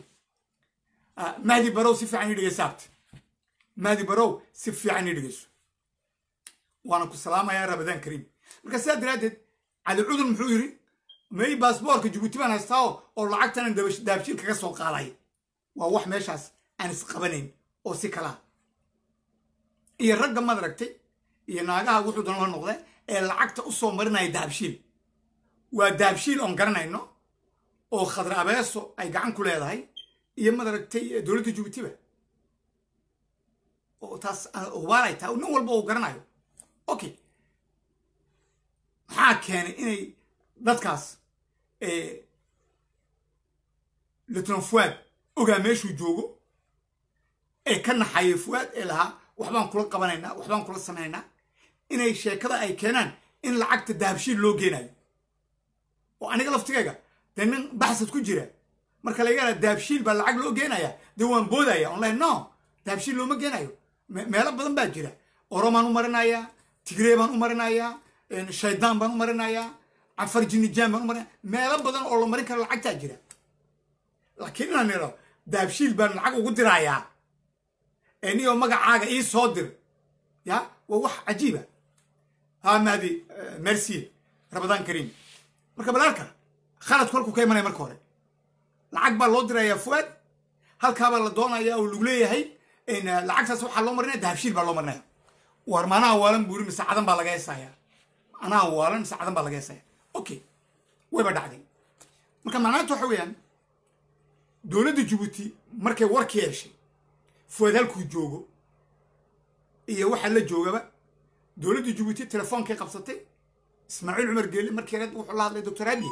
[SPEAKER 2] mahdi barow si fiican ii dhegeyso abti mahdi barow si fiican ii dhegeyso waana ku salaamayaa rabadaan kariim marka sidaa daraaddeed cali cudun muxuu yidhi may baasboorka jabuuti baan haystaa oo lacagtanan daabshiil kaga soo qaaday waa wax meeshaas aan isqabanayn oo si kalaa iyo ragga maad aragtay iyo naagaha wuxuu doona la noqde ee lacagta u soo marinaya dahabshiil waa dahabshiil oon garanayno oo khadra abeeso ay gacan ku leedahay iyo maad aragtay dowladda jabuutiba oo taas waalay tahay nin walba uu garanayo okay maxaa keenay inay dadkaas lieutenant fuaad ogaa meeshuu joogo ee ka naxayay fuaad ee lahaa waxbaan kula qabanaynaa waxbaan kula samaynaynaa inay sheekada ay keenaan in lacagta dahabshiil loo geenayo oo aniga laftigayga dee nin baxsad ku jira marka laga yaraa dahabshiil baa lacag loo geenaya dee waan boodaya online no dahabshiil looma geenayo meelo badan baa jira oromaan u marinayaa tigree baan u marinayaa shaydaan baan u marinayaa cafar jinijaan baan u marinaya meelo badan oo la marin karo lacagtaa jira laakiin inaan idhao dahabshiil baan lacag ugu dirayaa niyoo magacaaga ii soo dir ya waa wax cajiiba ha mahdi merci rabadaan kariim marka balaalka khaladku halkuu ka imanaya marka hore lacag baa loo dirayaa fuaad halkaabaa la doonaya oo lagu leeyahay lacagtaas waxaa loo marinaya dahabshiil baa loo marinaya war manaha waalan buuri mise cadan baa laga heesaya anaha waalan mise cadan baa laga heesaya okay wayba dhacday marka macnaanta waxa weeyaan dowladda jabuuti markay warka yeeshay fuaad halkuu joogo iyo waxaa la joogaba dowladda jabuuti telefoonkay qabsatay ismaaciil cumar geeli markii yareed wuxuu la hadlay doctor abiye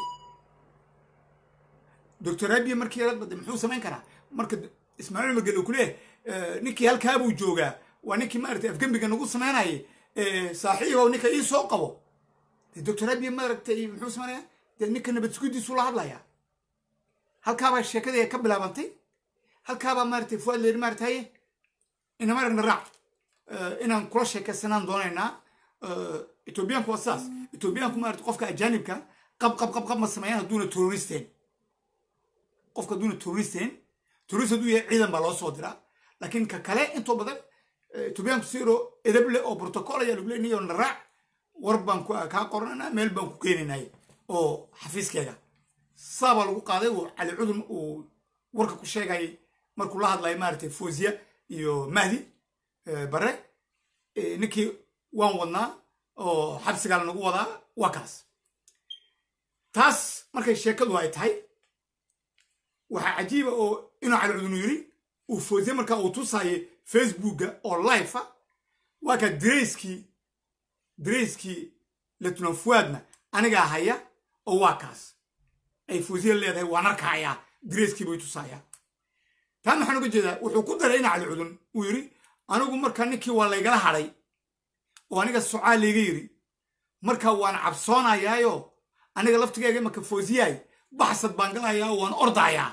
[SPEAKER 2] doctor abiye markii yareed bade muxuu samayn karaa marka ismaaciil cumar geeli uu ku leeyahay ninkii halkaa buu joogaa waa ninkii maaragtay afgembiga nagu samaynayay saaxiibow ninka ii soo qabo de doctor abiye maaragtay muxuu samaynaya dee ninka nabad sugidiisuu la hadlayaa halkaabaa sheekadii ka bilaabantay halkaabaa maaragtay fuaad leeri maaragtaye inama aragna raac inaan kula sheekaysanaan doonaynaa etoobiyaanku waa saas etoobiyaanku maarata qofka ajaanibka qab qab qab qab ma sameeyaan hadduuna terroristeen qofka hadduuna terroristeen terrorist hadduu yahay ciidan baa loo soo diraa laakiin ka kale intoo badan etoobiyaanku siro edab leh oo protocol ayaa lagu leenayo na raac war baan kaa qorananaa meel baan ku keenaynay oo xafiiskeega saabaa lagu qaaday uu cali cudun uu warka ku sheegayay markuu la hadlayo maaragtay fosiya iyo mahdi bare ninkii waan wadnaa oo xabsigaa lanagu wadaa waa kaas taas markay sheekadu ay tahay waxaa cajiiba oo inuu cali cudunu yiri uu fosiye markaa uu tusaayo facebooka oo life ah waa kaa dareyskii dareyskii letnan fuadna anigaa haya oo waa kaas ay fosiye leedahay waan arkayaa dareyskii bay tusaayaa taan maxaan uga jeedaa wuxuu ku daray ina cali cudun uu yidhi anigu markaa ninkii waa laygala hadhay oo aniga socaa layga yidhi markaa waan cabsoonayaayo aniga laftigeyga imaka foosiyaay baxsad baan galayaa oo waan ordayaa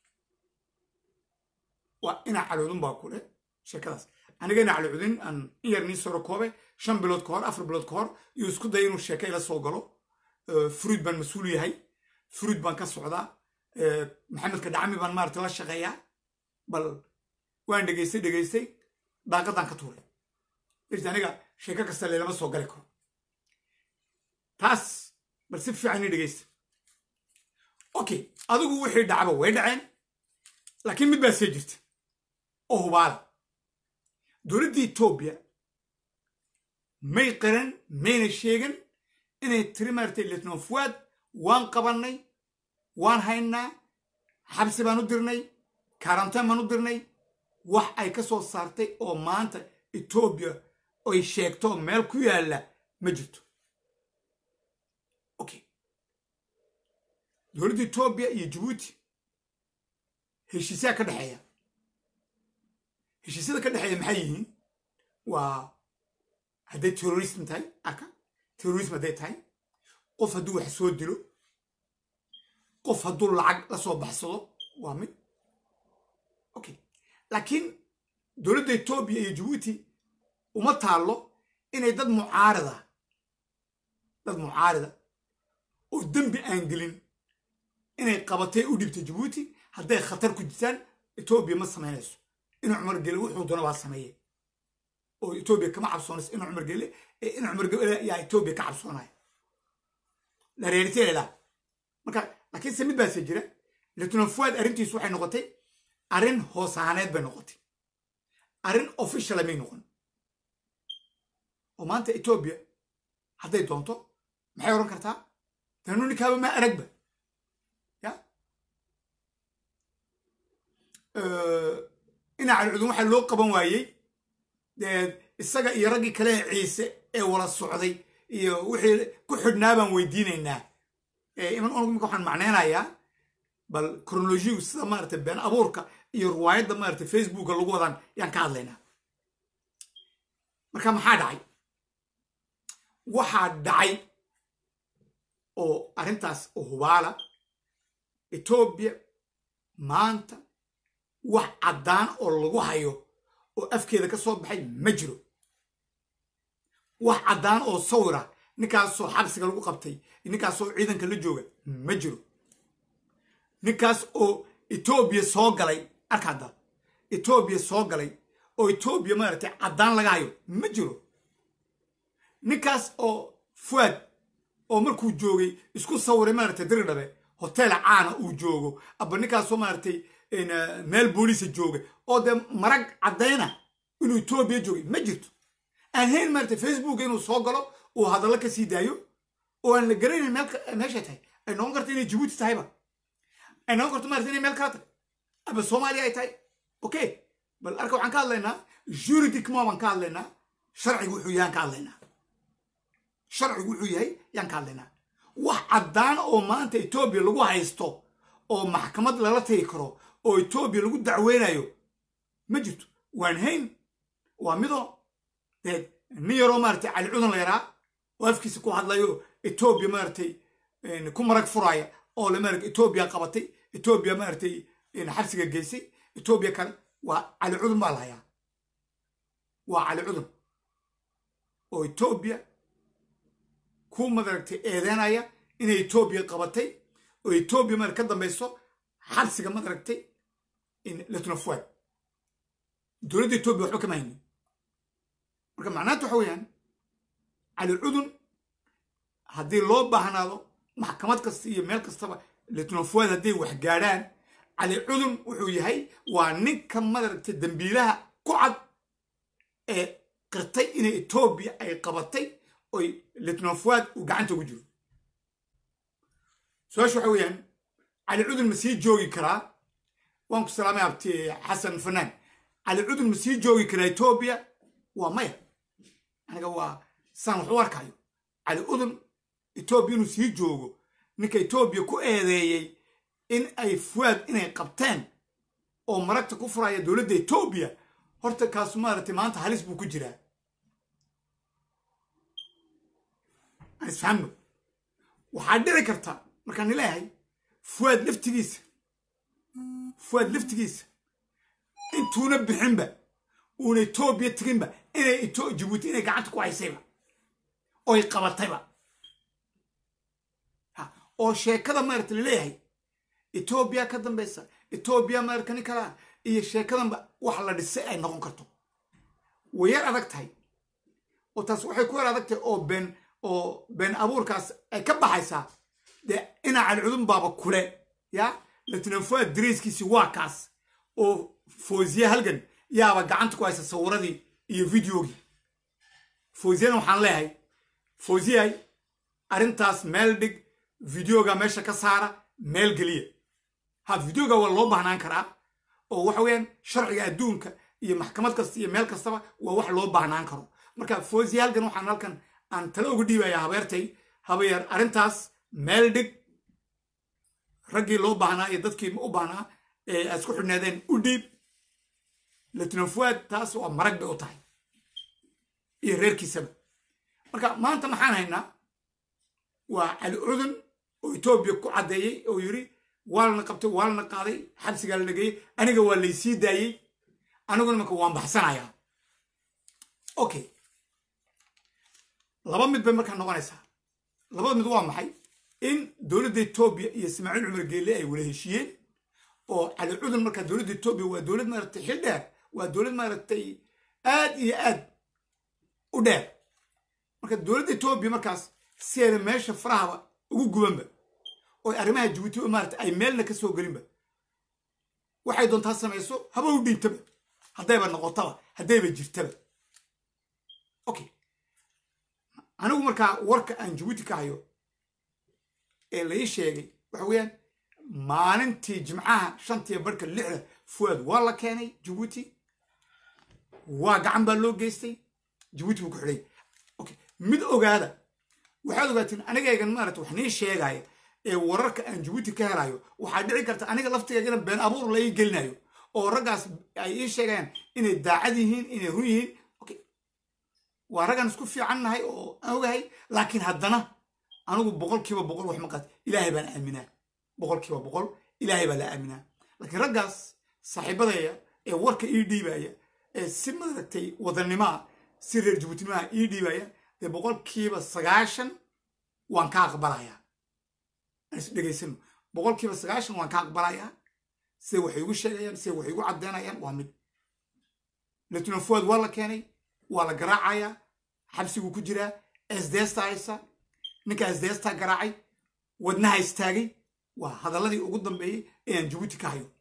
[SPEAKER 2] waa ina cali cudun baa kule sheekadaas aniga ina cali cudun aan in yar nii soro koobe shan bilood ka hor afar bilood ka hor iyo isku daya inuu sheeka ila soo galo fruid baan mas-uul yahay fruid baan ka socdaa maxamedka dhacmi baan maarata la shaqeeyaa bal waan dhegaystay dhegaystay daaqadan ka tuuray irti aniga sheeko kasta leelama soo gali karo taas bal si fiican ii dhegaysta okay adigu wixii dhacba way dhaceen laakiin mid baa see jirta oo hubaala dowladda etoobiya may qaran mayna sheegan inay tiri maaragtay letnon fuad waan qabannay waan haynaa xabsi baan u dirnay karantaan baan u dirnay wax ay ka soo saartay oo maanta etoobiya ay sheegto meel ku yaalla ma jirto okay dowladda etoobiya iyo jabuuti heshiisyaa ka dhexeeya heshiisyada ka dhexeeya maxay yihiin waa hadday terrorism tahay arka terrorism hadday tahay qof hadduu wax soo dilo qof hadduu lacag la soo baxsado waa mid okay laakiin dowladda etoobiya iyo jabuuti uma taallo inay dad mucaarida dad mucaarida oo dembi aan gelin inay qabatay u dhibtay jabuuti hadday khatar ku jirtaan etoobiya ma samaynayso inuu cumar gele wuxuu doona baa sameeye oo etoobiya kama cabsoonayso inuu cumar gele ee inuu cumar gele yaa etoobiya ka cabsoonaya la reeriteeda marka laakiinse mid baase jira letnan fuad arrintiisu waxay noqotay arrin hoos ahaaneed bay noqotay arrin officiala may noqon oo maanta etoobiya hadday doonto maxay odhan kartaa tanu ninkaaba ma aragba ya ina calcudun waxaa loo qaban waayey dee isaga iyo raggii kale ee ciise ee wala socday iyo wixii ku xidhnaa baan weydiinaynaa iman imika waxaan macnaynayaa bal chronologigu sida maarata been abuurka iyo riwaayadda maarata facebooka lagu wadaan yaan ka hadlaynaa marka maxaa dhacay waxaa dhacay oo arrintaas oo hubaala etoobiya maanta wax caddaan oo lagu hayo oo afkeeda ka soo baxay ma jiro wax caddaan oo sawira ninkaasoo xabsiga lagu qabtay ninkaasoo ciidanka la jooga ma jiro ninkaas oo etoobiya soo galay arka hadda etoobiya soo galay oo etoobiya maaragtay caddaan laga hayo ma jiro ninkaas oo fuad oo markuu joogay isku sawiray maaragtay diridhabe hotel caana uu joogo aba ninkaasoo maaragtay meel booliisa jooga oo dee marag caddayna inuu etoobiya joogay ma jirto aan hayn maaragtay facebook inuu soo galo uu hadallo ka sii daayo oo aan la garanayn meeshay tahay ay noqon karta inay jabuuti tahayba ay noqon karto maarata inay meel kala tahay aba soomaaliya ay tahay okay bal arka waxaan ka hadlaynaa juridiquement baan ka hadlaynaa sharciga wuxuu yahaan ka hadlaynaa sharcigu wuxuu yahay yaan ka hadlaynaa wax caddaan oo maanta etoobiya lagu haysto oo maxkamad lala tagi karo oo etoobiya lagu dacweynayo ma jirto waan hayn waa midoo dee nin yaroo maaratay cali cudan la yaraa oo afkiisa ku hadlayo etoobiya maaratay ku marag furaya oo le maarata etoobiya qabatay etoobiya maaratay xabsiga geysay etoobiya kale waa cali cudun baa lahayaa waa cali cudun oo etoobiya ku madaragtay eedeynaya inay etoobiya qabatay oo etoobiya marat ka dambayso xabsiga madaragtay latnafuad dowladda etoobiya waxba kama haynin marka macnaanta waxa weeyaan cali cudun haddii loo baahnaado maxkamad kasta iyo meel kastaba latnafuad hadday wax gaadhaan cali cudun wuxuu yahay waa ninka madaragtay dembiilaha ku cad ee qirtay inay etoobiya ay qabatay oy litnofuad uu gacanta ugu jiro su-aasha waxa weeyaan cali cudun ma sii joogi karaa waan ku salaamay abti xasan fanaan cali cudun ma sii joogi karaa etoobiya waa maya aniga waa saan wax u arkayo cali cudun etoobiya inuu sii joogo ninka etoobiya ku eedeeyey in ay fuwaad inay qabteen oo maragta ku furaya dowladda etoobiya horta kaasu maaragtay maanta halis buu ku jiraa aan isfahamno waxaa dhici karta markaan nileeyahay fuwaad laftigiisa fuwaad laftigiisa intuuna bixinba uuna etoobiya teginba inay jibuuti inay gacanta ku haysayba oy qabatayba oo sheekada maarata laleeyahay etoobiya ka dambaysa etoobiya maarata nin kalaa iyo sheekadanba wax la dhisay ay noqon karto way yar adag tahay oo taas waxay ku yar adag tahay oo been oo been abuurkaas ay ka baxaysaa dee inaa calcudun baaba kule ya latinafuad dareyskiisi waa kaas oo foosiye halgan yaaba gacanta ku haysa sawiradii iyo videogii foosiyana waxaan leeyahay foosiyay arrintaas meel dhig videoga meesha ka saara meel geliya ha videoga waa loo baahnaan karaa oo waxa weeyaan sharciga adduunka iyo maxkamad kasta iyo meel kastaba waa wax loo baahnaan karo marka foosiye halgan waxaan halkan aan tala uga dhiibaya habeertay habeer arrintaas meel dhig raggii loo baahnaa iyo dadkii u baahnaa ee ay isku xidhnaadeen u dhiib latinafuad taas waa marag bay u tahay iyo reerkiisaba marka maanta maxaan haynaa waa cali cudun oo etoobiya ku caddeeyey oo yidhi waa lana qabtay waa lana qaaday xabsigaa la dhageeyey aniga waa laysii daayey aniguna marka waan baxsanayaa okay laba mid bay markaa noqonaysaa labada mid waa maxay in dowladda etoobiya iyo ismaaciil cumar geelle ay wada heshiiyeen oo cali cudun markaa dowladda etoobiya waa dowlad maaragtay xil dheer waa dowlad maaragtay aad iyo aad u dheer marka dowladda etoobiya markaas si ayna meesha farahaba ugu gubanba oo arrimaha jabuuti maarata ay meelna ka soo gelinba waxay doontaa samayso haba u dhiibtaba haddayba noqotaba haddayba jirtaba okay anigu markaa warka aan jabuuti ka hayo ee la ii sheegay waxa weeyaan maalintii jimcaha shantiya barhka lixda fuwaad waa la keenay jabuuti waa gacan baa loo geystay jabuuti buu ku xidhay okay mid ogaada waxaad ogaatiin anigaygan maarata wax nii sheegaya ee wararka aan jabuuti ka helayo waxaa dhici karta aniga laftigeegana been abuur la ii gelinayo oo raggaas ay ii sheegayaan inay daacad yihiin inay run yihiin okay waa raggaan isku fiican nahay oo aan ogahay laakiin haddana anigu boqol kiiba boqol wax maqaat ilaahay baan aaminaa boqol kiiba boqol ilaahay baa la aaminaa laakiin raggaas saaxiibadaya ee warka ii dhiibaya ee si maaragtay wadannimoa si reer jabuutinimaha ii dhiibaya dee boqolkiiba sagaashan waan ka aqbalayaa dhegaysano boqolkiiba sagaashan waan ka aqbalayaa siday waxay igu sheegayaan siday waxay igu caddeynayaan waa mid latinafuad waa la keenay waa la garaacayaa xabsiguu ku jiraa esdeesta haysa ninka esdeesta garaacay wadnaha istaagay waa hadalladii ugu dambeeyey ee aan jabuuti ka hayo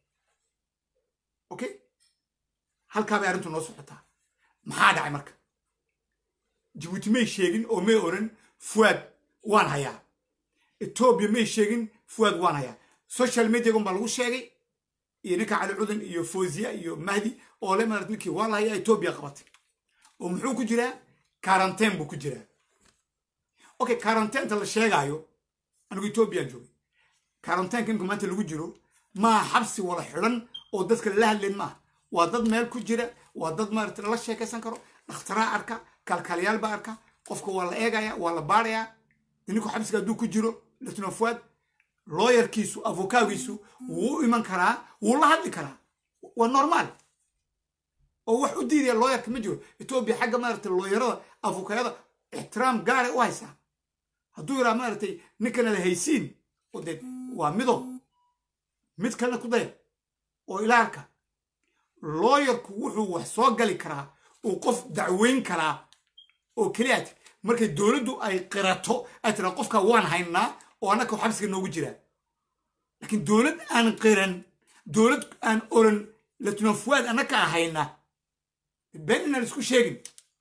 [SPEAKER 2] okay halkaa bay arrintu noo socotaa maxaa dhacay marka jabuuti may sheegin oo may oran fuwaad waan hayaa etoobiya may sheegin fuwaad waan hayaa social mediagon baa lagu sheegay iyo ninka cali cudan iyo foziya iyo mahdi oo le marat ninkii waa la hayaa etoobiya qabatay oo muxuu ku jiraa karanteen buu ku jiraa okay karanteenta la sheegaayo anigu etoobiyaan joogay karanteynka imka maanta lagu jiro maaha xabsi wala xidhan oo dadka lala hadlayn maaha waa dad meel ku jira waa dad maarata lala sheekaysan karo dhakhtaraa arka kalkaaliyaal baa arka qofka waa la eegaya waa la baarayaa ninku xabsiga hadduu ku jiro latnofuad looyarkiisu avokaagiisu wuu u iman karaa wuu la hadli karaa waa normaal oo wax u diidaya looyarka ma jiro etoobiya xagga maarata looyarada avokaayada ixtiraam gaaray u haysaa hadduu yaraa maaragtay ninkanada haysiin oo dee waa mido mid kalena ku daya oo ilaalka looyarku wuxuu wax soo gali karaa uu qof dacweyn karaa oo keliyaat markay dowladdu ay qirato ay tiraa qofka waan haynaa oo annaka xabsiga noogu jiraa laakiin dowlad aan qiran dowlad aan oran latnofuwaad annaka ahayna been inaan isku sheegin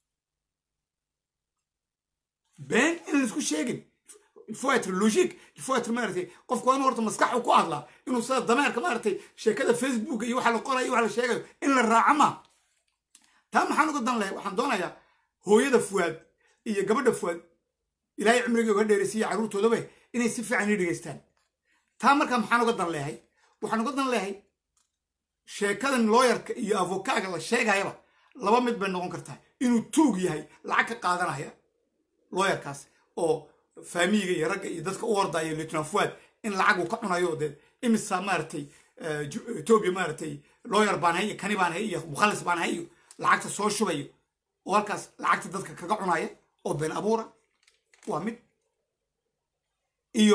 [SPEAKER 2] been inaan isku sheegin il faut être logique il faut être maaragtay qofku waa inuu horta maskaxu ku hadlaa inuu sida dameerka maaragtay sheekada facebook iyo waxa la qorayo iyo waxa la sheegayo in la raaco ma taa maxaan uga dan lahay waxaan doonayaa hooyada fuwaad iyo gabadha fuwaad ilaahay cimriga uga dheeraysiiya carruurtoodaba inay si fiican ii dhegaystaan taa markaa maxaan uga dan leehay waxaan uga dan leehay sheekadan looyarka iyo avokaaga la sheegayaba laba mid bay noqon kartaa inuu tuug yahay lacag ka qaadanaya looyarkaas oo faamiyiga iyo ragga iyo dadka u ordaya lieutenant fuad in lacag uu ka cunayo dee imisa maaragtay etoobiya maaragtay looyar baan hay iyo kani baan hay iyo mukhallis baan hay iyo lacagta soo shubayo oo halkaas lacagta dadka kaga cunaya oo been abuura waa mid iyo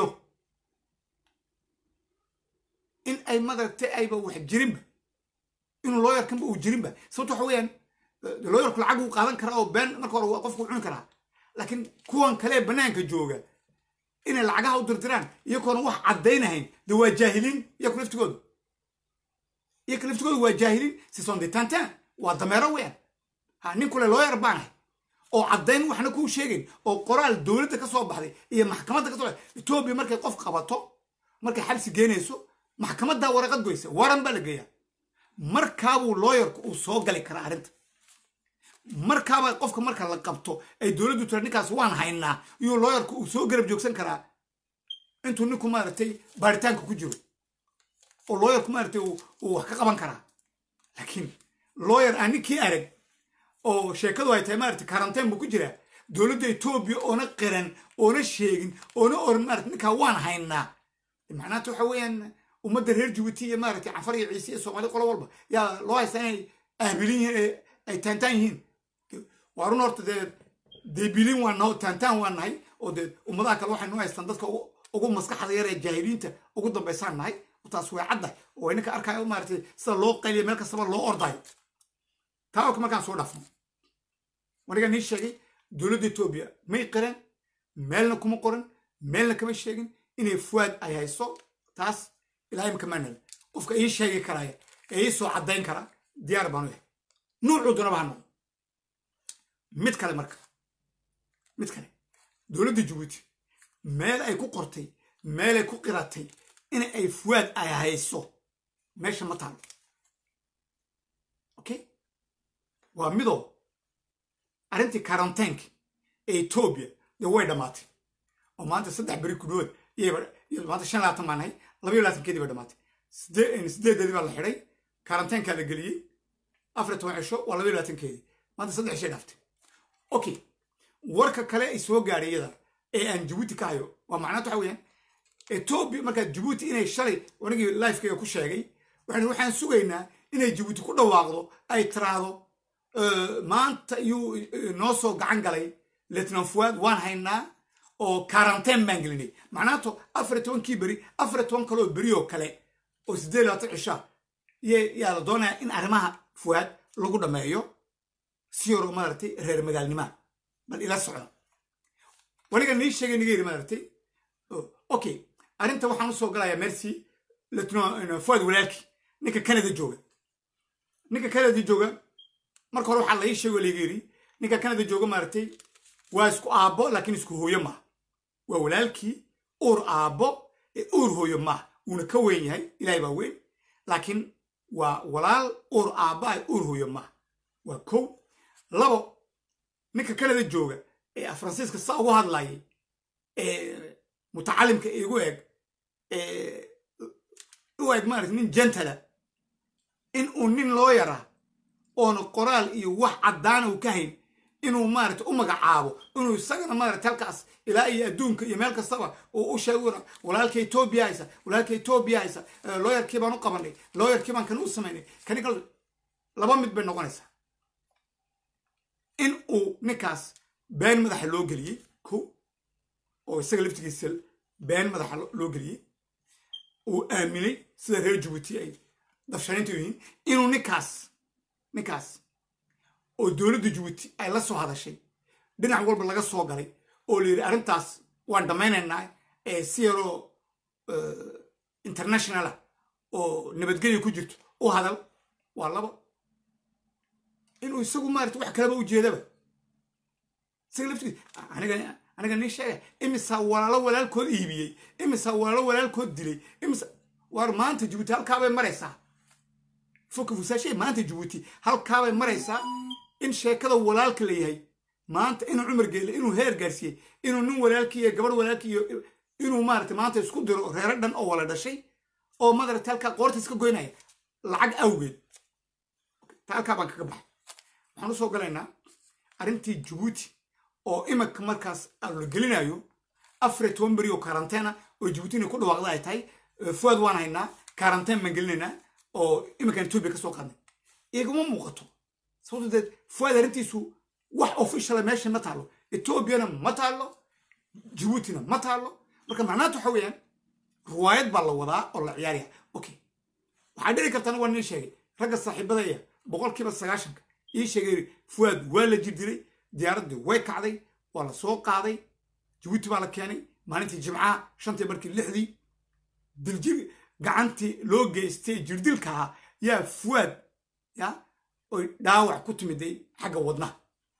[SPEAKER 2] in ay madaragtay ayba wax jirinba inuu looyarkanba uu jirinba sababto waxa weeyaan looyarku lacag uu qaadan karaa oo been marka hore waa qofku cuni karaa laakiin kuwan kale bannaanka jooga inay lacagaha u dirdiraan iyagoona wax caddaynahayn de waa jaahiliin iyaku laftigooda iyaka laftigooda waa jaahiliin sison de tantan waa dameero weyan ha nin kule looyar baanahay oo caddayn waxna kuu sheegayn oo qoraal dowladda ka soo baxday iyo maxkamadda ka soo baxday etoobiya markay qof qabato markay xabsi geenayso maxkamaddaa waraqad goysa waran baa la geeyaa markaabuu looyarku uu soo gali karaa arrinta markaaba qofka marka la qabto ay dowladdu tira ninkaas waan haynaa iyuu looyarku uu soo garab joogsan karaa intuu ninku maaragtay baaritaanka ku jiro oo looyarku maaragtay uu wax ka qaban karaa laakiin looyar aan ninkii arag oo sheekadu ay tahay maaragtay karanteen buu ku jiraa dowladda etoobiya oona qiran oona sheegin oona oran maarata ninkaa waan haynaa macnaata waxa weeyaan ummadda reer jabuuti iyo maaragtay cafar iyo ciise iyo soomaali qolo walba yaa loo haystaa inay ahbilin yihiin ay taantaan yihiin waa run horta dee deebilin waa naho taantaan waa nahay oo dee ummadaha kale waxay noo haystaan dadka ugu maskaxda yar ee jaahiliinta ugu dambaysaan nahay taas way caddahay oo ninka arkaayo maaragtay sida loo qayliya meel kastaba loo ordayo taa oka markaan soo dhaafno waniga nii sheegay dowladda etoobiya may qiran meelna kuma qoran meelna kama sheegin inay fuwaad ay hayso taas ilaa imika maanal qofka ii sheegi karaya ee ii soo caddayn kara diyaar baanu yahay nuucuu doonaba ha noqdo mid kale marka mid kale dowladda jabuuti meel ay ku qortay meel ay ku qiratay in ay fuwaad ay hayso meesha ma taalo okay waa midoo arrintii karanteenka ee etoobiya dee way dhammaatay oo maanta saddex beri ku dhawood maanta shan labaatan baan nahay labayo labaatankeedii bay dhammaatay sideedeedii baa la xidhay karanteenkaa la geliyey afar toban cisho waa labayo labaatankeedii maanta saddex cishay dhaaftay okay warka kale ay soo gaadhay iyada ee aan jabuuti ka hayo waa macnaata waxa weeyaan etoobiya markaa jabuuti inay shalay anigii lifekeyga ku sheegay waxaan waxaan sugaynaa inay jabuuti ku dhawaaqdo ay tiraahdo maanta iyuu noo soo gacan galay lieutenant fuad waan haynaa oo karanteen baan gelinay macnaato afar tobankii beri afar toban kaleoo beri oo kale oo siddeed labaatan cisha yaa la doonayaa in arrimaha fuad lagu dhammeeyo si yaro maaragtay reer magaalnimaa bal ila socda waniga nii sheegay niga yidhi maaragtay okay arrinta waxaan usoo galayaa mercy lieutenant fuad walaalkii ninka canada jooga ninka canada jooga marka hore waxaa la ii sheego layga yidhi ninka canada jooga maaragtay waa isku aabbo laakiin isku hooyo maaha waa walaalkii uur aabbo ee uur hooyo maaha wuuna ka weyn yahay ilaahay baa weyn laakiin waa walaal uur aabba ay uur hooyo maaha waa kow labo ninka canada jooga ee faransiiska saa ugu hadlayay mutacalimka igu eg u eg maarata nin jentala in uu nin loo yaraa oona qoraal iyo wax caddaana uu ka hayn inuu maarata u magacaabo inuu isagana maarata halkaas ilaa iyo adduunka iyo meel kastaba uu u sheego walaalka etoobiya haysa walaalka etoobiya haysa looyarkii baan u qabanay looyarkii baan kan u samaynay kani kal laba mid bay noqonaysaa in uu ninkaas been madaxa loo geliyey ko oo isaga laftigiisa been madaxa loo geliyey uu aaminay sida reer jabuuti ay dafshanaynta yihiin inuu ninkaas ninkaas oo dowladda jabuuti ay la soo hadashay dhinac walba laga soo galay oo la yidhi arrintaas waan dhammaynaynaa ee si yaroo internationala oo nabadgelya ku jirto u hadal waa laba inuu isagu maarata wax kaleba ujeedaba isaga laftigiis aniga aniga nin sheega imisaa walaalo walaalkood iibiyey imisaa walaalo walaalkood dilay imisa waar maanta jabuuti halkaabay maraysaa foka fusaashe maanta jabuuti halkaabay maraysaa in sheekada walaalka la yahay maanta inuu cumar geele inuu heer gaarsiiyey inuu nin walaalkii iyo gabadh walaalkii iyo inuu maarata maanta isku diro reero dhan oo wala dhashay oo madarata halkaa qoorta iska goynaya lacag awgeed ta halkaa baan kaga baxay waxaan usoo galaynaa arrintii jabuuti oo imanka markaas la gelinayo afar toban beri oo karanteena oo jabuuti inay ku dhawaaqda ay tahay fuad waan haynaa karanteen baan gelinaynaa oo iminkan etoobiya ka soo qaadnay igama muuqato sababto deed fuad arrintiisu wax officiala meesha ma taalo etoobiyana ma taalo jabuutina ma taalo marka macnaanta waxa weeyaan riwaayad baa la wadaa oo la ciyaaraya okay waxaa dhici kartana waa nin sheegay ragga saaxiibadaya boqolkiiba sagaashanka ii sheegay fuad waa la jirdilay diyaaraddii way kacday waa la soo qaaday jabuuti baa la keenay maalintii jimcaha shantii markii lixdii diljir gacantii loo geystay jirdilka ahaa yaa fuad ya oy dhaawac ku timiday xagga wadnaha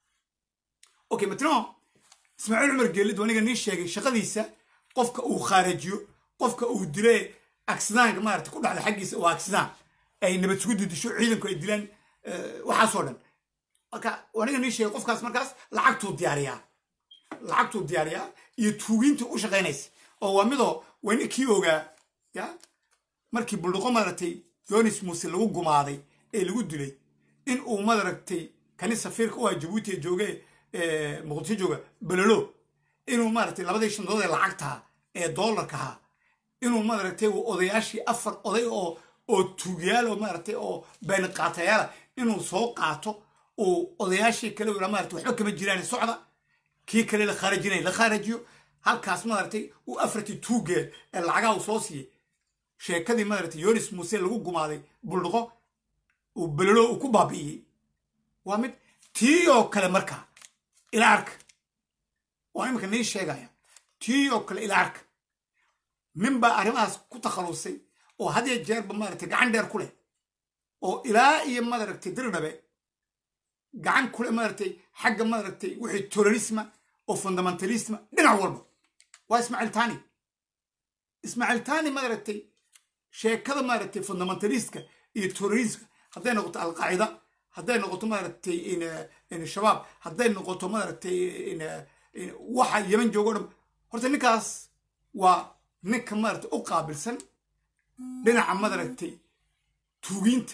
[SPEAKER 2] okay matno ismaaciil cumar geelid aniga nii sheegay shaqadiisa qofka uu khaarajiyo qofka uu dile aksidaanka maarata ku dhacda xaggiisa waa aksidaan ay nabad sugu didisho ciidanku ay dilaan waxaasoo dhan marka aniga nii sheegay qofkaas markaas lacagtuu diyaariyaa lacagtuu diyaariyaa iyo tuugiintii u shaqaynaysa oo waa midoo wayna kii ogaa ya markii buldhuqo maaragtay yonis muuse lagu gumaaday ee lagu dilay in uu madaragtay kani safiirka u ah jabuuti ee jooge muqdisho jooga belelo inuu maaragtay labadii shandood ee lacagtaha ee doolarkaha inuu maaragtay odayaashii afar oday oo oo tuugyaal oo maaragtay oo beenqaatayaala inuu soo qaato uu odayaashii kale uu maaragtay waxba kama jiraan socda kii kale la khaarajinay la khaarajiyo halkaas maaragtay uu afartii tuugeel ee lacagaha uu soo siiyey sheekadii maaragtay yonis muuse lagu gumaaday buldhuqo uu belelo uu ku baabi'iyey waa mid tii oo kale markaa ila arka waa iminka nii sheegaya tii oo kale ila arka nin baa arrimahaas ku takhalusay oo hadiyo jeerba maaragtay gacan dheer ku leh oo ilaa iyo maaragtay dirdhabe gacan kule maaragtay xagga maaragtay wixii terrorisma oo fundamentalisma dhinac walba waa ismaaciil tani ismaaciil tani maaragtay sheekada maaragtay fundamentalistka iyo terrorismka hadday noqoto alqaacida hadday noqoto maaragtay shabaab hadday noqoto maaragtay waxa yeman joogo dhan horta ninkaas waa ninka maaragtay u qaabilsan dhinaca maaragtay tuugiinta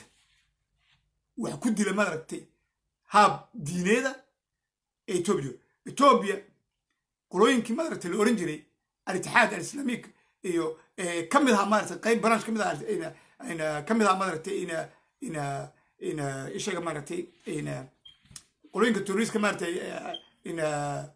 [SPEAKER 2] wax ku dila maaragtay haab diineeda ee etoobiya etoobiya qolooyinkii maaragtay la oran jiray alitixaad alislaamiik iyo ka mid ahaa maaragtay qayb branch ka mid ahaa ka mid ahaa maaragtay ina ina ina ishaga maaragtay ina qolooyinka terroriska maaragtay ina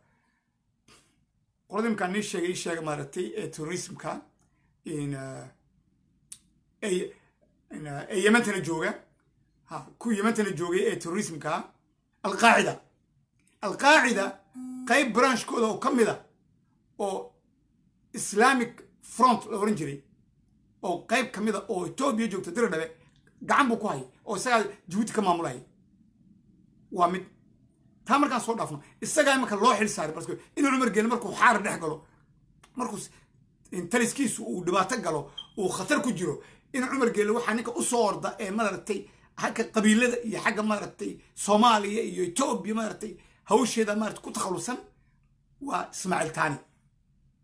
[SPEAKER 2] qolada imkaan nii sheegay ii sheega maaragtay ee terrorismka ina ee yemantana jooga ha ku yemantana joogay ee terrorismka alqaacida alqaacida qayb branchkooda oo ka mid a oo islamic front la oran jiray oo qayb ka mid a oo etoobiya joogta diradhabe gacan buu ku hayay oo isagaa jabuuti ka maamulaya waa mid taa markaan soo dhaafno isagaa imanka loo xil saaray baske inuu cumar geele markuu xaara dhex galo markuu taliskiisu uu dhibaato galo uu khatar ku jiro in cumar geele waxaa ninka u soo orda ee maaragtay xagga qabiilada iyo xagga maaragtay soomaaliya iyo etoobiya maaragtay hawsheeda maarata ku takhalusan waa ismaaciil tani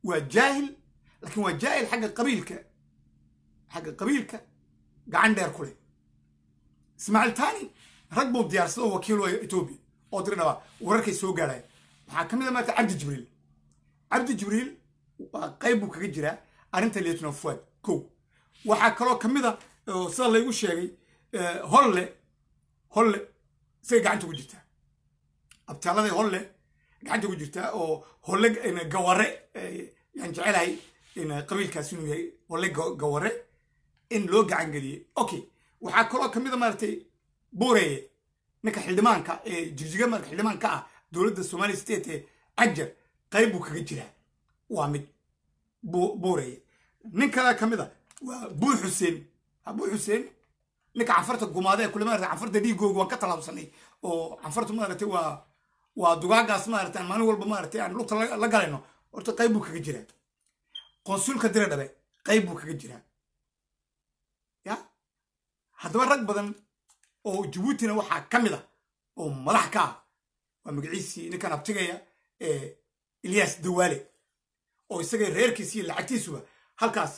[SPEAKER 2] waa jaahil laakiin waa jaahil xagga qabiilka xagga qabiilka gacan dheer ku leh ismaaciil tani rag buu diyaarsada oo wakiil waa etoobiya oo diri dhabaa wararkay soo gaaraya waxaa ka mid a maarata cabdi jibriil cabdi jibriil waa qayb buu kaga jiraa arrinta lieutenant fuad kow waxaa kaloo ka mid a oo sida laygu sheegay holle holle isagay gacanta ku jirtaa abtaalladay holle gacanta ku jirtaa oo holle gaware yaan jecelahay qabiilkaas inuu yahay holle gaware in loo gacan geliyey okay waxaa kaloo ka mid a maaragtay buureye ninka xildhimaanka ee jigjiga marka xildhimaanka ah dowladda somali state ee cajar qayb buu kaga jiraa waa mid buureye nin kale ka mid a waa buu xuseen ha buu xuseen ninka canfarta gumaada ee kule maarata canfarta dhiigooga waan ka tallaabsanay oo canfarta maaragtay waa waa dugaagaas maarata aan maalin walba maaragtay aan lugta la galayno horta qayb buu kaga jiraa qonsulka dira dhabe qayb buu kaga jiraa ya haddaba rag badan oo jabuutina waxaa ka mid ah oo madax ka ah waa magaciisii ninkan abtigaya ee ilyas dawaale oo isaga reerkiisi iyo lacagtiisuba halkaas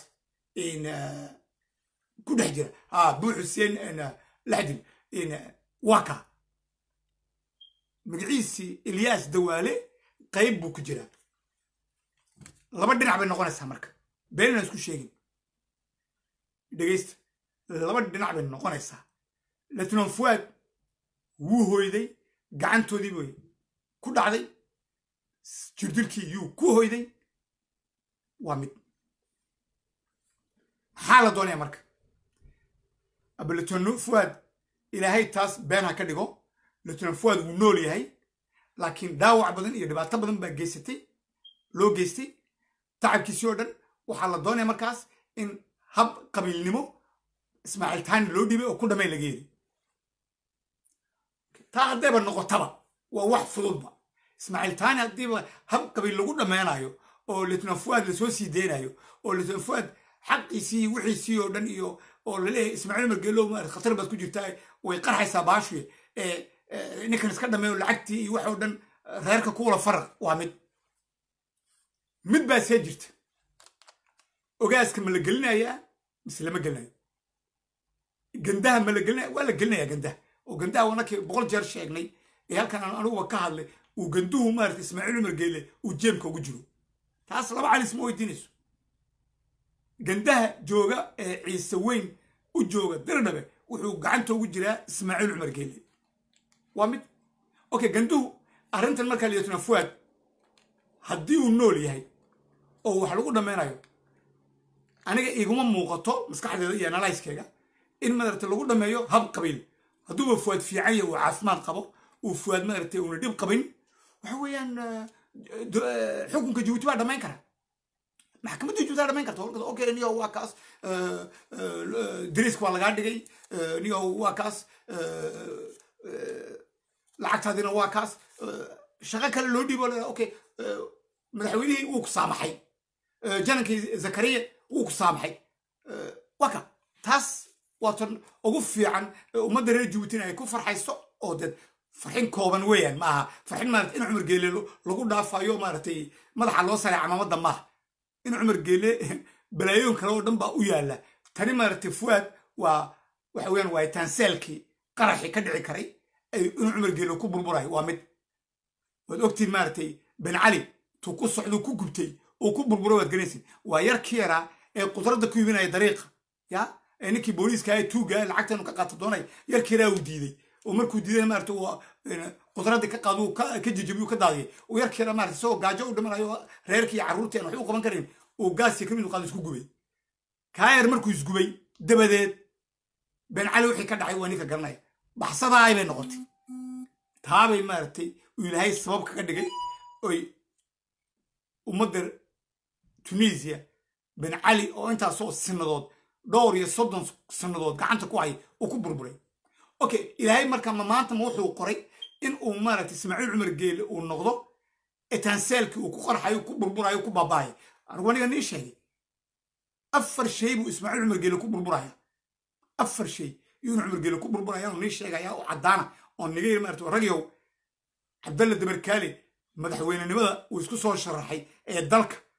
[SPEAKER 2] ku dhex jira ha buu xuseen laxdin waka magaciisii ilyas dawaale qayb buu ku jiraa laba dhinac bay noqonaysaa marka beenina isku sheegin dhegaysta laba dhinac bay noqonaysaa lieutenant fuad wuu hoyday gacantoodii bay ku dhacday jirdilkii yuu ku hoyday waa mid maxaa la doonaya marka aba lieutenant fuad ilaahay taas been ha ka dhigo lieutenant fuad wuu nool yahay laakiin dhaawac badan iyo dhibaato badan baa geysatay loo geystay tacabkiisii oo dhan waxaa la doonaya markaas in hab qabiilnimo ismaaciil taani loo dhibay oo ku dhamay laga yeli taa haddayba noqotaba waa wax fududba ismaaciil taani haddiiba hab qabiil lagu dhammeynayo oo lieutenant fuad lasoo sii deynayo oo lieutenant fuad xaqiisii wixiisii oo dhan iyo oo laleeyahay ismaaciil margeelow maarata khatar baad ku jirtaa way qarxaysaa baashuye ninkan iska dhameeyo lacagtii iyo wax oo dhan reerka kuwala faraq waa mid mid baa see jirta ogaaska ma la gelinayaa mise lama gelinayo gandaha ma la gelinaya waa la gelinayaa gandaha oo gandaha wanakii boqol jeer sheegnay ee halkan aan aniguba ka hadlay uu ganduhu maarata ismaaciil umar geele uu jeemka ugu jiro taas laba calis ma weydiinayso gandaha jooga ee ciise weyn u jooga dirdhabe wuxuu gacanta ugu jiraa ismaaciil cumar geele waa mid okay ganduhu arrintan markaa lieutenant fuad haddii uu nool yahay oo wax lagu dhammeynayo aniga iguma muuqato maskaxdeeda iyo analyskeyga in madarata lagu dhammeeyo hab qabiil hadduuba fuad fiican yahay uu caafimaad qabo uu fuad madarata uuna dhib qabin waxa weeyaan xukunka jabuuti baa dhammayn kara maxkamadda jabuuti baa dhammayn karta okay niyo waa kaas dariiska waa lagaa dhigay niyo waa kaas lacagtaadina waa kaas shaqo kale loo dhiibo okay madaxweynihii wuu ku saamaxay janankii zakariya wuu ku saamaxay waka taas waa tan ugu fiican ummadda reer jabuutina ay ku farxayso oo dee farxin kooban weeyaan maaha farxin maarata in cumar geele lagu dhaafayo maaratay madaxa loo saray camaamada maaha in cumar geele balaayoon kale oo dhan baa u yaala tani maaratay fuad waa waxa weeyaan waa taanseelkii qaraxii ka dhici karay inuu cumar geele ku burburayo waa mid waad ogtiin maaratay ben cali tuu ku socduu ku gubtay uu ku burburay waad garanaysin waa yarkii yaraa ee qudradda ku iibinaya dariiqa ya ee ninkii booliiska ee tuuga lacagta inuu ka qaato doonay yarkii yaraa uu diiday oo markuu diiday maarata uu qudraddii ka qaado ka jejebiyu ka daadiyay uu yarkii yaraa maarata isagoo gaajo u dhimanayo reerkii iyo carruurtii aan waxba u qaban karin uu gaasii kamid u qaado isku gubay kaa yar markuu isgubay dabadeed ben cali wixii ka dhacay waa ninka garanaya baxsadaay bay noqotay taabay maaragtay uu ilaahay sabab kaga dhigay oy ummadda tunisiya ben cali oo intaasoo sinadood dhowr iyo soddon sanadood gacanta ku hay uu ku burburay okay ilaahay marka ma maanta ma wuxuu qoray in uu maaragtay ismaaciil cumar geele uu noqdo etanseelkii uu ku qarxayo ku burburayo ku baabaayo anigu aniga nii sheegay afar shay buu ismaaciil cumar geele ku burburaya afar shay iyuu cumar geele ku burburaya oo nii sheegaya oo caddaana oo niga yiri maaragtay ragyow cabdalla dabarkaale madaxweynenimada uu isku soo sharaxay ee dalka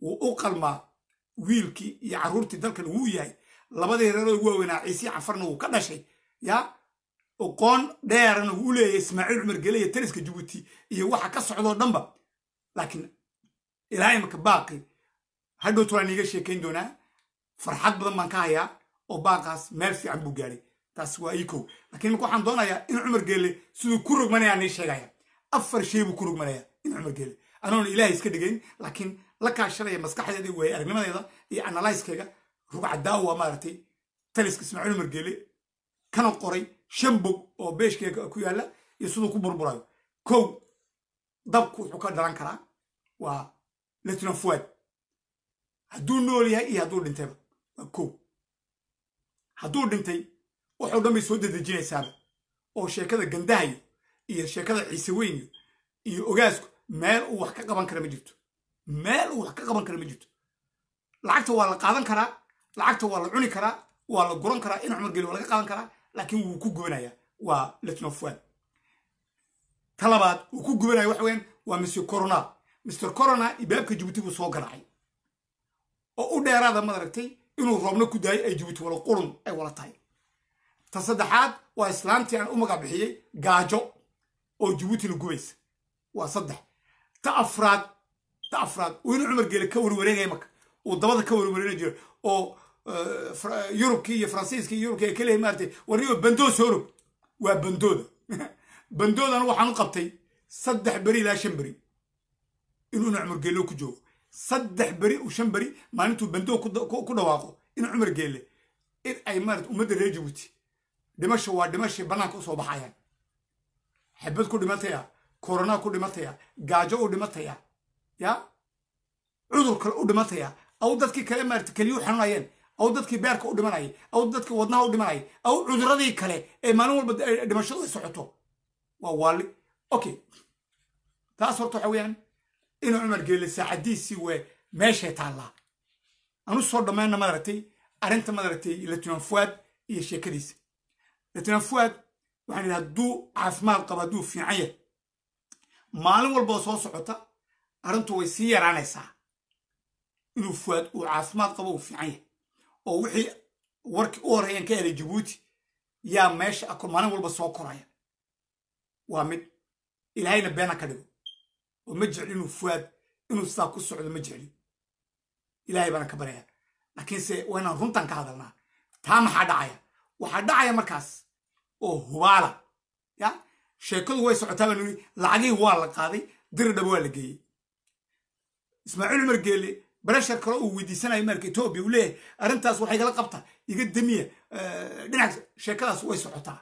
[SPEAKER 2] wuu u qalmaa wiilkii iyo carruurtii dalkan wuu yahay labadii reeroo ugu waaweynaa ciisii cafarna wuu ka dhashay yaa oqoon dheerana wuu u leeyahay ismaaciil cumar gele iyo taliska jabuuti iyo waxa ka socdoo dhanba laakiin ilaa imika baaqi hadhowtu waan iiga sheekayn doonaa farxad badan baan ka hayaa oo baaqaas meel fiican buu gaadhay taas waa ii kow lakiin imika waxaan doonayaa in cumar geelle siduu ku rogmanaya nii sheegaya afar shay buu ku rogmanaya in cumar geelle anoona ilaahay iska dhigayn laakiin la kaashanaya maskaxdeeda iyo waaya aragnimadeeda iyo analyskeyga rugcadaawa maaragtay taliska ismaaciil cumar geelle kana qoray shan bog oo beeshkeega ku yaalla iyo siduu ku burburayo kow dabku wuxuu ka dhalan karaa waa lieutenant fuad hadduu nool yahay iyo hadduu dhintayba waa kow hadduu dhintay waxoo dhan bay soo dedejinaysaaba oo sheekada gandahayo iyo sheekada ciise weyniyo iyo ogaasku meel uu wax ka qaban kara ma jirto meel uu wax ka qaban kara ma jirto lacagta waa la qaadan karaa lacagta waa la cuni karaa waa la guran karaa in cumar geli waa laga qaadan karaa laakiin wuu ku gubanaya waa lieutenant fuad ta labaad uu ku gubanaya waxa weyaan waa mr corona mr corona ibaabka jabuuti buu soo garaacay oo u dheeraada madaragtay inuu roobna ku daayo ay jabuuti wala qurun ay wala tahay ta saddexaad waa islaamtii aan u magac bixiyey gaajo oo jabuutina gubaysa waa saddex ta afraad ta afraad uu inu cumar geele ka warwareegaya marka uu dabada ka warwareegi jiro oo yurubkii iyo faransiiskii iyo yurubkii ay ka leeyihin maaragtay warniyo bandoo soo rog waa bandooda bandoodana waxaan u qabtay saddex beri ilaa shan beri inuu ina cumar geelle ku joogo saddex beri u shan beri maalintuu bandoo ku dhawaaqo in cumar geelle in ay maarata ummadda reer jabuuti dhimasho waa dhimashay bannaanka usoo baxayaan xabad ku dhimataya korona ku dhimataya gaajo u dhimataya ya cudur kale u dhimataya aw dadkii kale maarata keliyu xanuunayeen aw dadkii beerka u dhimanayay aw dadkii wadnaha u dhimanayay aw cuduradii kale ee maalin walba dhimashadu ay socoto waa waali okay taas horta waxa weeyaan inuu cumar geelle saacadiisii wee meeshay taallaa anu soo dhammayna madaragtay arrinta madaragtay lieutenant fuad iyo sheekadiisa lieutenant fuad waxaan yidhi hadduu caafimaad qabo hadduu fiican yahay maalin walboo soo socota arrintu way sii yaraanaysaa inuu fuad uu caafimaad qabo uu fiican yahay oo wixii warkii u horreeyaan ka helay jabuuti yaa meesha ako maalin walba soo koraya waa mid ilaahayna beena ka dhigo oo ma jecli inuu fuad inuu sidaa ku socdo ma jecli ilaahay baana ka baraya laakiinse waa inaan runtan ka hadalnaa taa maxaa dhacaya waxaa dhacaya markaas oo hubaala ya sheekadu way socotaa baan niri lacagihii waa la qaaday diridhaba waa la geeyey ismaaciil cumar geelle bareshar kale uu weydiisanayo marka etoobiya uu leeyahay arrintaas waxay gala qabta iga damiya dhinac sheekadaas way socotaa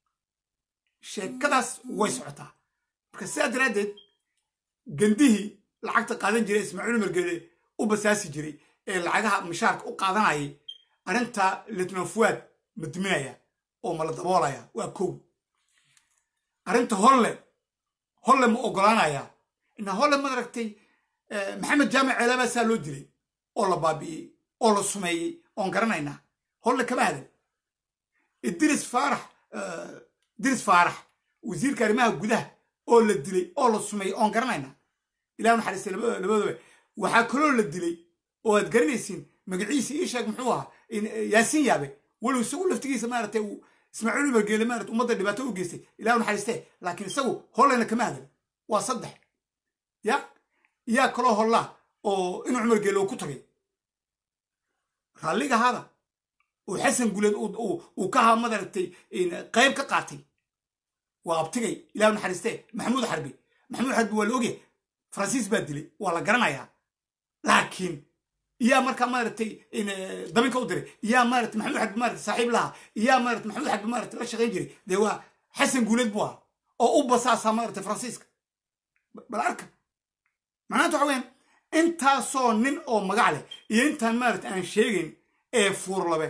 [SPEAKER 2] sheekadaas way socotaa marka sidaa daraaddeed gandihii lacagta qaadan jiray ismaaciil cumar geelle u basaasi jiray ee lacagaha mishaarka u qaadanayay arrintaa lieutenant fuad ma diminaya oo ma la daboolaya waa kow arrinta holle holle ma ogolaanaya ina holle madaragtay maxamed jaamac ceelaabaa saa loo dilay oo la baabi'iyey oo la sumeeyey oon garanaynaa holle kama hadan idris faarax idris faarax wasiirka arrimaha gudaha oo la dilay oo la sumeeyey oon garanaynaa ilah naxariistay labadooba waxaa kaloo la dilay oo aad garanaysiin magaciisa ii sheeg muxuu ahaa yaasiin yaabe walow isagu laftigiisa maaragtay uu ismaaciil umar geele maarata ummadda dhibaato u geystay ilah naxariistee laakiin isagu hollena kama hadan waa saddex ya yaa kaloo hollaa oo inuu cumar geele uu ku tagay raalliga hada oo xasan guleed uu ka haa madaragtay qayb ka qaatay waa abtigay ilah naxariistee maxamuud xarbi maxamuud xarbi waa la ogyahay faransiis baa dilay waa la garanayaa laakiin yaa markaa maaragtay dabinka u diray yaa maarata maxamuud xarbi maarata saaxiib lahaa yaa maarata maxamuud xarbi maarata la shaqayn jiray dee waa xasan guuleed buu ahaa oo u basaasaa maarata faransiiska bal arka macnaanta waxa weyaan intaasoo nin oo magac leh iyo intaan maarata aan sheegayn ee fuurlabe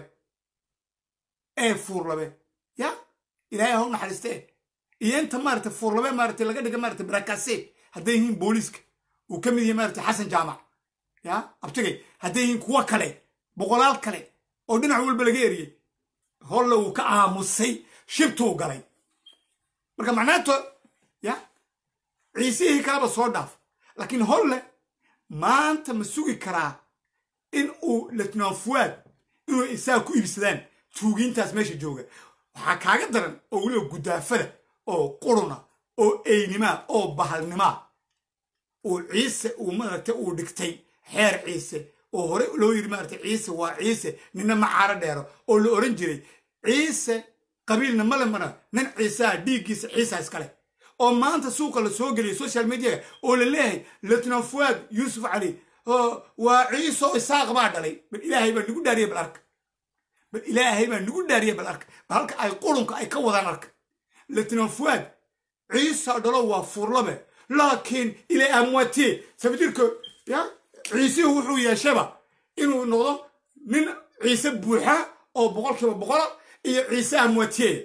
[SPEAKER 2] ee fuurlabe ya ilaahay ha u naxariistee iyo inta maarata fuurlabe maarata laga dhiga maarata barakase hadday yihiin booliiska uu ka mid yahay maarata xasan jaamac ya abtigay hadday yihiin kuwo kale boqolaal kale oo dhinac walba laga eriyey holle uu ka aamusay shibtuu galay marka macnaato ya ciisihii kaleba soo dhaaf laakiin holle maanta ma sugi karaa in uu letnan fuwaad inuu isaga ku iibsadaan tuugiintaas meesha jooga waxaa kaaga daran oo weliba gudaafada oo quruna oo eynimaa oo bahalnimaa uu ciise uu maaragtay uu dhigtay xeer ciise oo hore loo yiri maaragtay ciise waa ciise nina ma caaro dheero oo la oran jiray ciise qabiilna male mana nin ciisaa dhiiggiisa ciisa iskale oo maanta suuqa la soo geliyay social mediaga oo la leeyahay letnan fuwaad yuusuf cali waa ciiso isaaq baa dhalay bal ilaahay baa nagu dhaariyay bal arka bal ilaahay baa nagu dhaariyay bal arka bal halka ay qurunka ay ka wadaan arka letnan fuwaad ciisa dhalo waa furlabe laakiin ilay amwatee sabadirka ya ciisihu wuxuu yeeshaba inuu noqdo nin ciise buuxa oo boqolkiiba boqola iyo ciise amwatee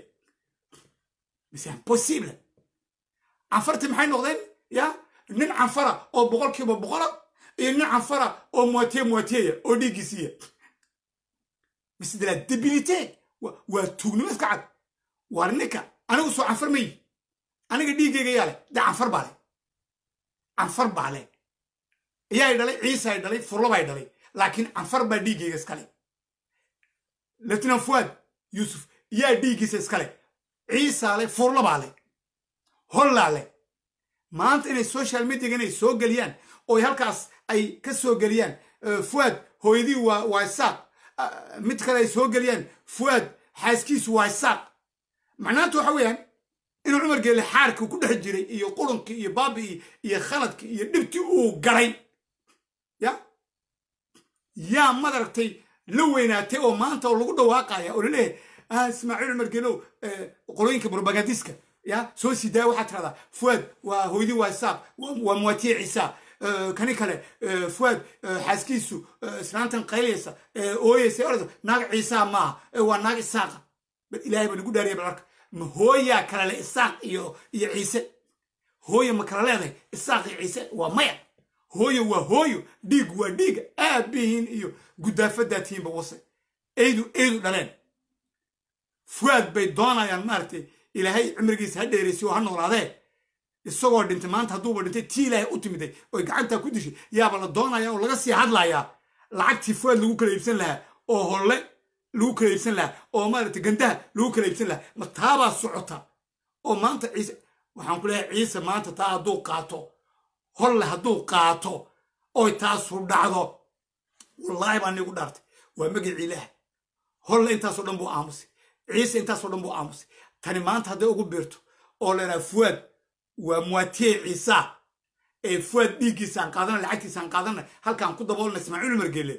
[SPEAKER 2] mise impossible canfarti maxay noqdeen ya nin canfara oo boqolkiiba boqola iyo nin canfara oo moitié moitiéya oo dhiiggiisiiya mise de la debilité waa tuugnimo iska cad waar ninka anigu soo canfar mayi aniga dhiiggayga yaa leh dee canfar baa leh canfar baa leh iyaay dhalay ciisaay dhalay furlabay dhalay laakiin canfar baa dhiiggayga iskale letnan fuwaad yuusuf yaa dhiiggiisa iskale ciisaa leh furlabaa leh hollaa leh maanta inay social mediaga inay soo geliyaan oo halkaas ay ka soo geliyaan fuwaad hooyadii waa waa isaaq mid kale ay soo geliyaan fuwaad xaaskiisu waa isaaq macnaanta waxa weeyaan inuu cumar geelle xaarkii ku dhex jiray iyo qurunkii iyo baabi'ii iyo khaladkii iyo dhibtii uu garay ya yaa madaragtay la weynaatay oo maanta oo lagu dhawaaqaya oo laleeyahay ismaaciil cumar geelow qolooyinka propagandiska ya soo sii daaya waxaad tiradaa fuwaad waa hooyadii waa isaaq waa muwatiye ciisa kani kale fuwaad xaaskiisu islaantan qaylaysa ooyeysa oraysa naag ciisaa maaha waa naag isaaqa bal ilaahay baa nagu dhaariya bal arka ma hooyaa kale le isaaq iyo iyo ciise hooyo ma kala leedahay isaaq iyo ciise waa maya hooyo waa hooyo dhiig waa dhiiga aabihiin iyo guddaafadaa tihiinba wase eydu eydu dhaleen fuwaad bay doonayaan maaragtay ilaahay cimrigiisa ha dheeraysiy oo ha noolaadee isagoo dhintay maanta hadduuba dhintay tii ilaahay u timiday oy gacantaa ku dishay yaaba la doonaya oo laga sii hadlayaa lacagtii fuwaad lagu kala iibsan lahaa oo holle lagu kala iibsan lahaa oo maaragtay gandaha lagu kala iibsan lahaa ma taabaa socota oo maanta ciise waxaan ku leeyahay ciise maanta taa hadduu qaato holle hadduu qaato oy taasu dhacdo wallaahi baa niigu dhaartay waa magicii ilaah holle intaasoo dhan buu aamusay ciise intaasoo dhan buu aamusay tani maanta hadday ugu biirto oo leedaha fuwaad waa muwatiye ciisa ee fuwaad dhiiggiisaan qaadana lacagtiisaan qaadana halkaan ku daboolna ismaaciil umar geelle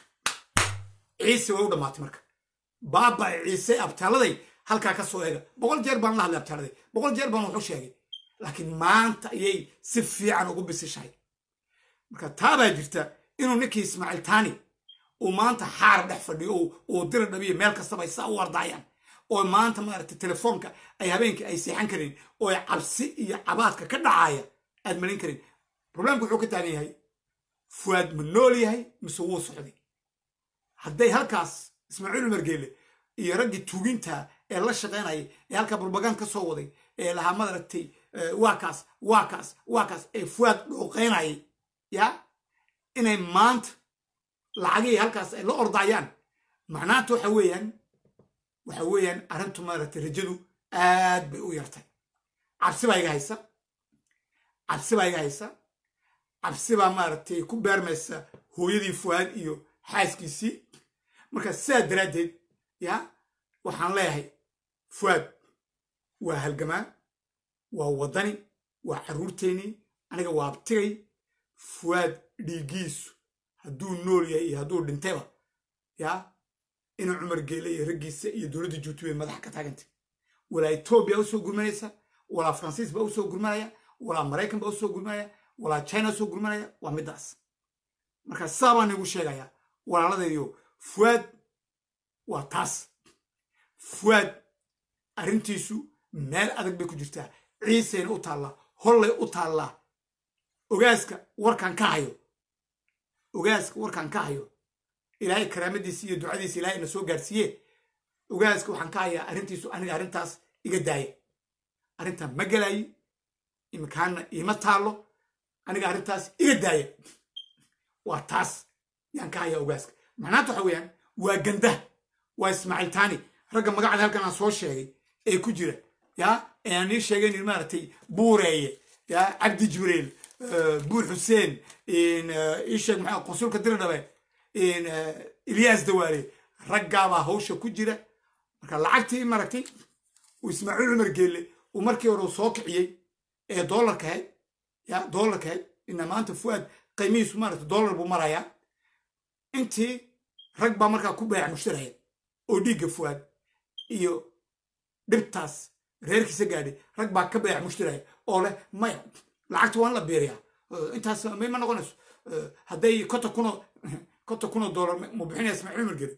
[SPEAKER 2] ciise way u dhammaatay marka baaba ciise abtaaladay halkaa ka soo eega boqol jeer baan la hadlay abtaaladay boqol jeer baan wuxu sheegay laakiin maanta ayay si fiican ugu bisishahay marka taabaa jirta inuu ninkii ismaaciil taani uu maanta xaar dhex fadhiyo uu dira dhabiyo meel kastaba ay saa u wardaayaan oo maanta maaragtay telefoonka ay habeenkii ay seexan karin oo ay cabsi iyo cabaadka ka dhacaya aad malin karin problemka wuxuu ka taagan yahay fuwaad ma nool yahay mise wuu socday hadday halkaas ismaaciil umar geelle iyo raggii tuuginta ee la shaqaynayay ee halkaa burbagaan ka soo waday ee lahaa maaragtay waa kaas waa kaas waa kaas ee fuwaad dhooqaynayay ya inay maanta lacagihii halkaas ay la ordayaan macnaanta waxa weeyaan waxa weeyaan arrintu maaragtay rajadu aad bay u yartay cabsi baa iga haysa cabsi baa iga haysa cabsi baa maaragtay ku beermaysa hooyadii fuwaad iyo xaaskiisii marka sidaa daraaddeed ya waxaan leeyahay fuwaad waa halgamaa waa waddani waa carruurteennii aniga waa abtigay fuwaad dhiiggiisu hadduu nool yahay iyo hadduu dhintayba ya inuu cumar geele iyo raggiisa iyo dowladda juuti bay madaxa ka taagantay walaa etoobiya usoo gurmanaysa walaa faransiis baa usoo gurmanaya walaa maraykan baa usoo gurmanaya walaa china usoo gurmanaya waa middaas marka saa baan igu sheegayaa walaaladaydiyo fuwaad waa taas fuwaad arrintiisu meel adag bay ku jirtaa ciiseyna u taallaa hollay u taallaa ogaaska warkaan ka hayo ogaaska warkaan ka hayo ilaahay karaamadiisa iyo ducadiisa ilaahay na soo gaarsiiye ogaaska waxaan ka hayaa arrintiisu aniga arrintaas iga daaya arrintaa ma gelaayi imikaana iima taallo aniga arrintaas iga daaya waa taas yaan ka hayaa ogaaska macnaanta waxa weeyaan waa gandaha waa ismaaciil taani ragga magacda halkan aan soo sheegay ee ku jira ya ee aan ii sheegayn maaragtay buureeye ya cabdi jibriil buur xuseen ii sheeg maxaa qonsulka diridhabe ilyaas dawaale raggaabaa hawsha ku jira marka lacagtii maaragtay uu ismaaciil cumar geelle uu markii hore soo kiciyey ee doolarka ahayd ya doolarka ahayd ina maanta fuaad qiimihiisu maaragtay doolar buu marayaa intii rag baa markaa ku baayac mushtaraya oo dhiigga fuaad iyo dhibtaas reerkiisa gaadhay rag baa ka baayac mushtaraya oo leh maya lacagta waan la biiriyaa intaas may ma noqonayso hadday konta kuno konta kunoo doolar mu bixinaya ismaaciil cumar gele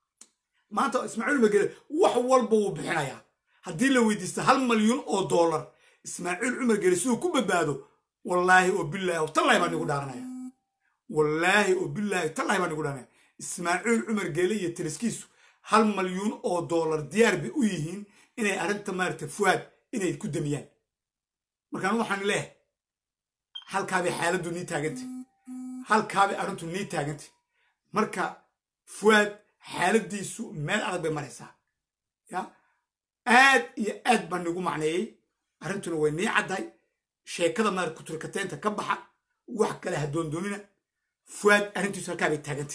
[SPEAKER 2] maanta ismaaciil cumar gele wax walba wuu bixinayaa haddii la weydiista hal malyuun oo doolar ismaaciil cumar gele siduu ku badbaado wallaahi oo bilaahi oo tallaahi baan igu dhaaranaya wallaahi oo bilaahi tallaahi baan igu dhaaranaya ismaaciil cumar gele iyo tiriskiisu hal malyuun oo doolar diyaar bay u yihiin inay arrinta maaragta fuaad inay ku damiyaan markaan waxaan leehay halkaabay xaaladdu nii taagantay halkaabay arrintu nii taagantay marka fuaad xaaladdiisu meel adag bay maraysaa ya aad iyo aad baan nigu macneeyey arrintuna way nii caddahay sheekada maarad kuturkateynta ka baxa wax kale ha doondoonina fuaad arrintiisu halkaa bay taagantay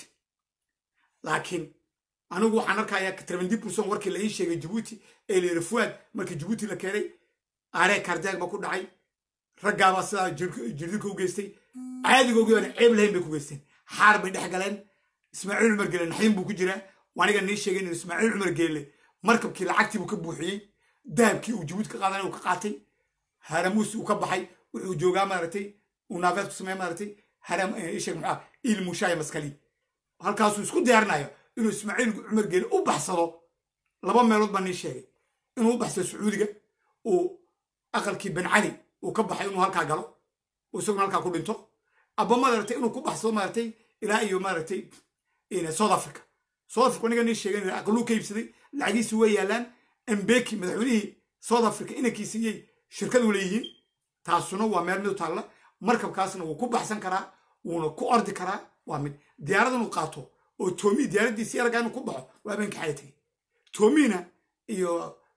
[SPEAKER 2] laakiin anigu waxaan arkayaa trevendii burson warkii la ii sheegay jabuuti ee la yidhi fuaad markii jabuuti la keenay aaree karjaag ba ku dhacay raggaabaa sidaa jirdilka u geystay caadigoogii oona ceeb lahayn bay ku geysteen xaar bay dhex galeen ismaaciil cumar geele naxdin buu ku jiraa aniga nii sheegay inuu ismaaciil cumar geele markabkii lacagtii buu ka buuxiyey dahabkii uu jabuuti ka qaadanay uu ka qaatay haramuus uu ka baxay wuxuu joogaa maaragtay uu naafeed ku sameeya maaragtay haram isheeg maxaa il mushaaya maskali halkaasuu isku diyaarinayo inuu ismaaciil cumar geele u baxsado laba meelood baa nii sheegay inuu u baxsado sacuudiga uu aqalkii ben cali uu ka baxay inuu halkaa galo isaguna halkaa ku dhinto aba maaragtay inuu ku baxsado maaragtay ilaa iyo maaragtay south africa south africa aniga nii sheegay aqaluu ka iibsaday lacagiisi way yaalaan embeki madaxweynihii south africa inankiisiiyey shirkadu leeyihiin taasuna waa meel mid u taalla markabkaasna wuu ku baxsan karaa wuuna ku ordi karaa waa mid diyaarad inuu qaato oo toomi diyaaraddiisi aragaa inuu ku baxo waa habeenka xaya tegey toomina iyo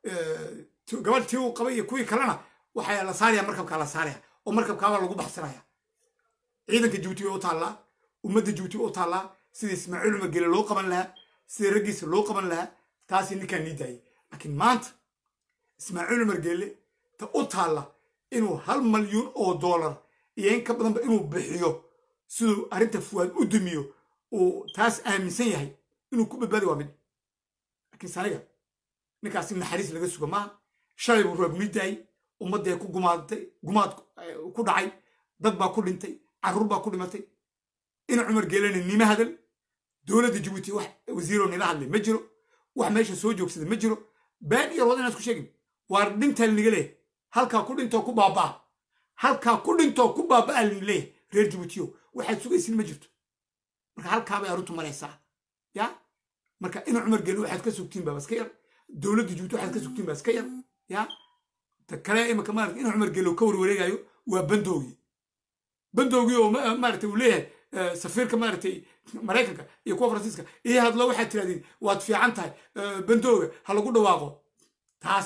[SPEAKER 2] gabadh tii uu qabay iyo kuwii kalena waxaa la saaraya markabkaa la saaraya oo markabkaabaa lagu baxsanaya ciidanka jabuuti way u taallaa ummadda jabuuti way u taallaa sida ismaaciil cumar gele loo qaban lahaa sida raggiisa loo qaban lahaa taasi ninkaan nii daayay laakiin maanta ismaaciil cumar gele ta u taalla inuu hal malyuun oo doolar iyo in ka badanba inuu bixiyo siduu arrinta fuwaad u dumiyo uu taas aaminsan yahay inuu ku badbaadi waa mid laakiin saniga ninkaasi naxariis laga suga maaha shalay buu roob nii daayay ummadday ku gumaadatay gumaad ku dhacay dad baa ku dhintay carruur baa ku dhimatay ina cumar geelena nima hadal dowladda jabuuti wax wasiiroo nila hadlay ma jiro wax meesha soo joogsaday ma jiro been iyo rood inaan isku sheegin waar dhintaa liniga leeyahay halkaa ku dhintoo ku baabaa halkaa ku dhintoo ku baabaa lini leeyahay reer jabuutiyo waxaad sugaysin ma jirto marka halkaabay arrintu maraysaa ya marka ina cumar geele waxaad ka sugtiin baa iska yar dowladda jabuuti waxaad ka sugtiin baa iska yar ya ta kale imika maarata ina cumar geele ka warwareegayo waa bandoogii bandoogii oo maarata uu leeyahay safiirka maaragtay maraykanka iyo kuwa faransiiska iyo hadlo waxaad tirahdeen waad fiican tahay bandooga ha lagu dhawaaqo taas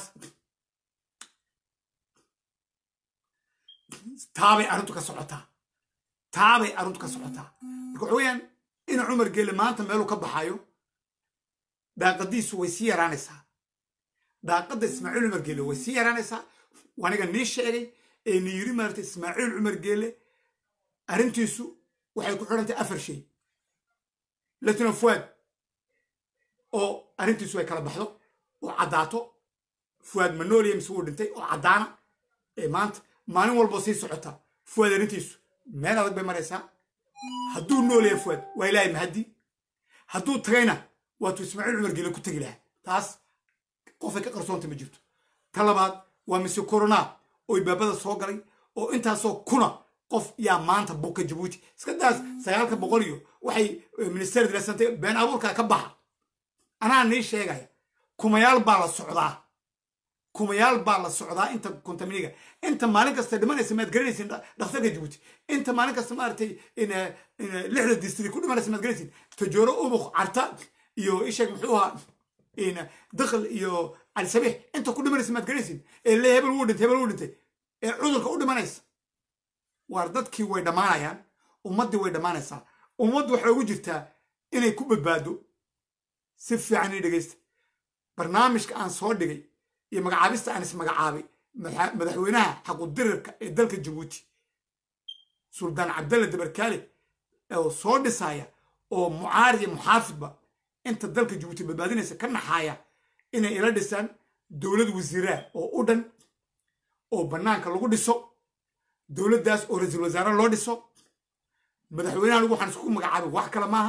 [SPEAKER 2] taabay arrintu ka socotaa taabay arrintu ka socotaa marka waxa weeyaan ina cumar geele maanta meeluu ka baxayo daaqadiisu way sii yaraanaysaa daaqadda ismaaciil cumar geele way sii yaraanaysaa aniga nii sheegay ee ni yiri maarata ismaaciil cumar geele arrintiisu waxay ku xidhantay afar shay latino fuad oo arrintiisu ay kala baxdo oo caddaato fuad manolia mise wuu dhintay oo caddaana ee maanta maalin walboo sii socota fuad arrintiisu meel adag bay maraysaa hadduu noolaya fuad waa ilaahay mahaddi hadduu tagayna waatuu ismaaciil cumar geele ku tegi lahaa taas qofay ka qarsoonta ma jirto ta labaad waa mise corona oo ibaabada soo galay oo intaasoo kuna qof yaa maanta buka jabuuti iska daas sagaalka boqol iyo waxay minister dilasantay been abuurkaa ka baxa anaa nii sheegaya kumayaal baa la socdaa kumayaal baa la socdaa inta kontaminiga inta maalin kasta dhimanaysa maad garanaysin dhakhtarka jabuuti inta maalin kasta maaragtay lixda distri ku dhimanaysa maad garanaysin tajooro ubuk carta iyo isheeg muxuu ahaa dakhl iyo calisabiix inta ku dhimanaysa maad garanaysin ee le hebel wuu dhintay hebel wuu dhintay ee cudurka u dhimanaysa waar dadkii way dhammaanayaan ummaddii way dhammaanaysaa ummaddu waxay ugu jirtaa inay ku badbaado si fiican ii dhegaysta barnaamijka aan soo dhigay iyo magacaabista aan ismagacaabay madaxweynaha xaqudirirka ee dalka jabuuti suldaan cabdalle dabarkaale oo soo dhisaya oo mucaarad iyo muxaafidba inta dalka jabuuti badbaadinaysa ka naxaaya inay ila dhisaan dowlad wasiiraa oo u dhan oo bannaanka lagu dhiso dowladdaas oo ra-iisul wasaare loo dhiso madaxweynaha lagu waxaan isku magacaabay wax kale maaha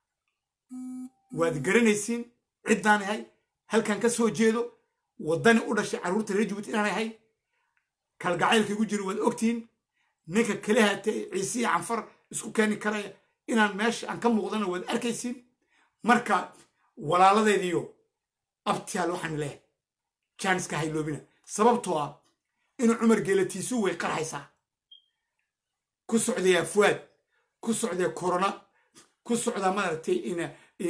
[SPEAKER 2] waad garanaysiin ciddaan ahay halkan ka soo jeedo waddani u dhashay carruurta reer jabuuti inaan ahay kalgacaylka igu jiro waad ogtihiin ninka kale hatee ciise iyo canfar isku keeni karaya inaan meesha aan ka muuqdana waad arkaysiin marka walaaladeediyo abtiyaal waxaan leehay jaaniska hayloobina sababtoo ah inuu cumar geelatiisu way qarxaysaa ku socdaya fuwaad ku socdaya korona ku socdaa maaragtay in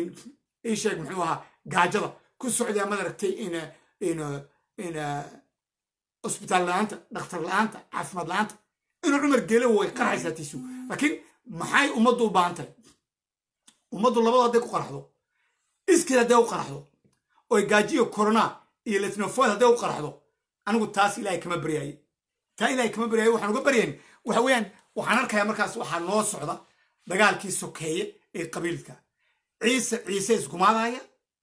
[SPEAKER 2] ii sheeg muxuu ahaa gaajada ku socdaa maaragtay in in in cusbitaal la-aanta dhakhtar la-aanta caafimaad la-aanta inuu cumar geele way qarxaysaa tiisu laakiin maxay ummaddu u baahan tahay ummaddu labada hadday ku qaraxdo iskil hadday u qaraxdo oy gaajiyo corona iyo letnofoid hadday u qaraxdo anigu taas ilaahay kama baryaaye taa ilaahay kama baryaaye waxaan uga baryayn waxa weeyaan waxaan arkayaa markaas waxaa noo socda dagaalkii sokeeye ee qabiilka ciise ciise isgumaadaya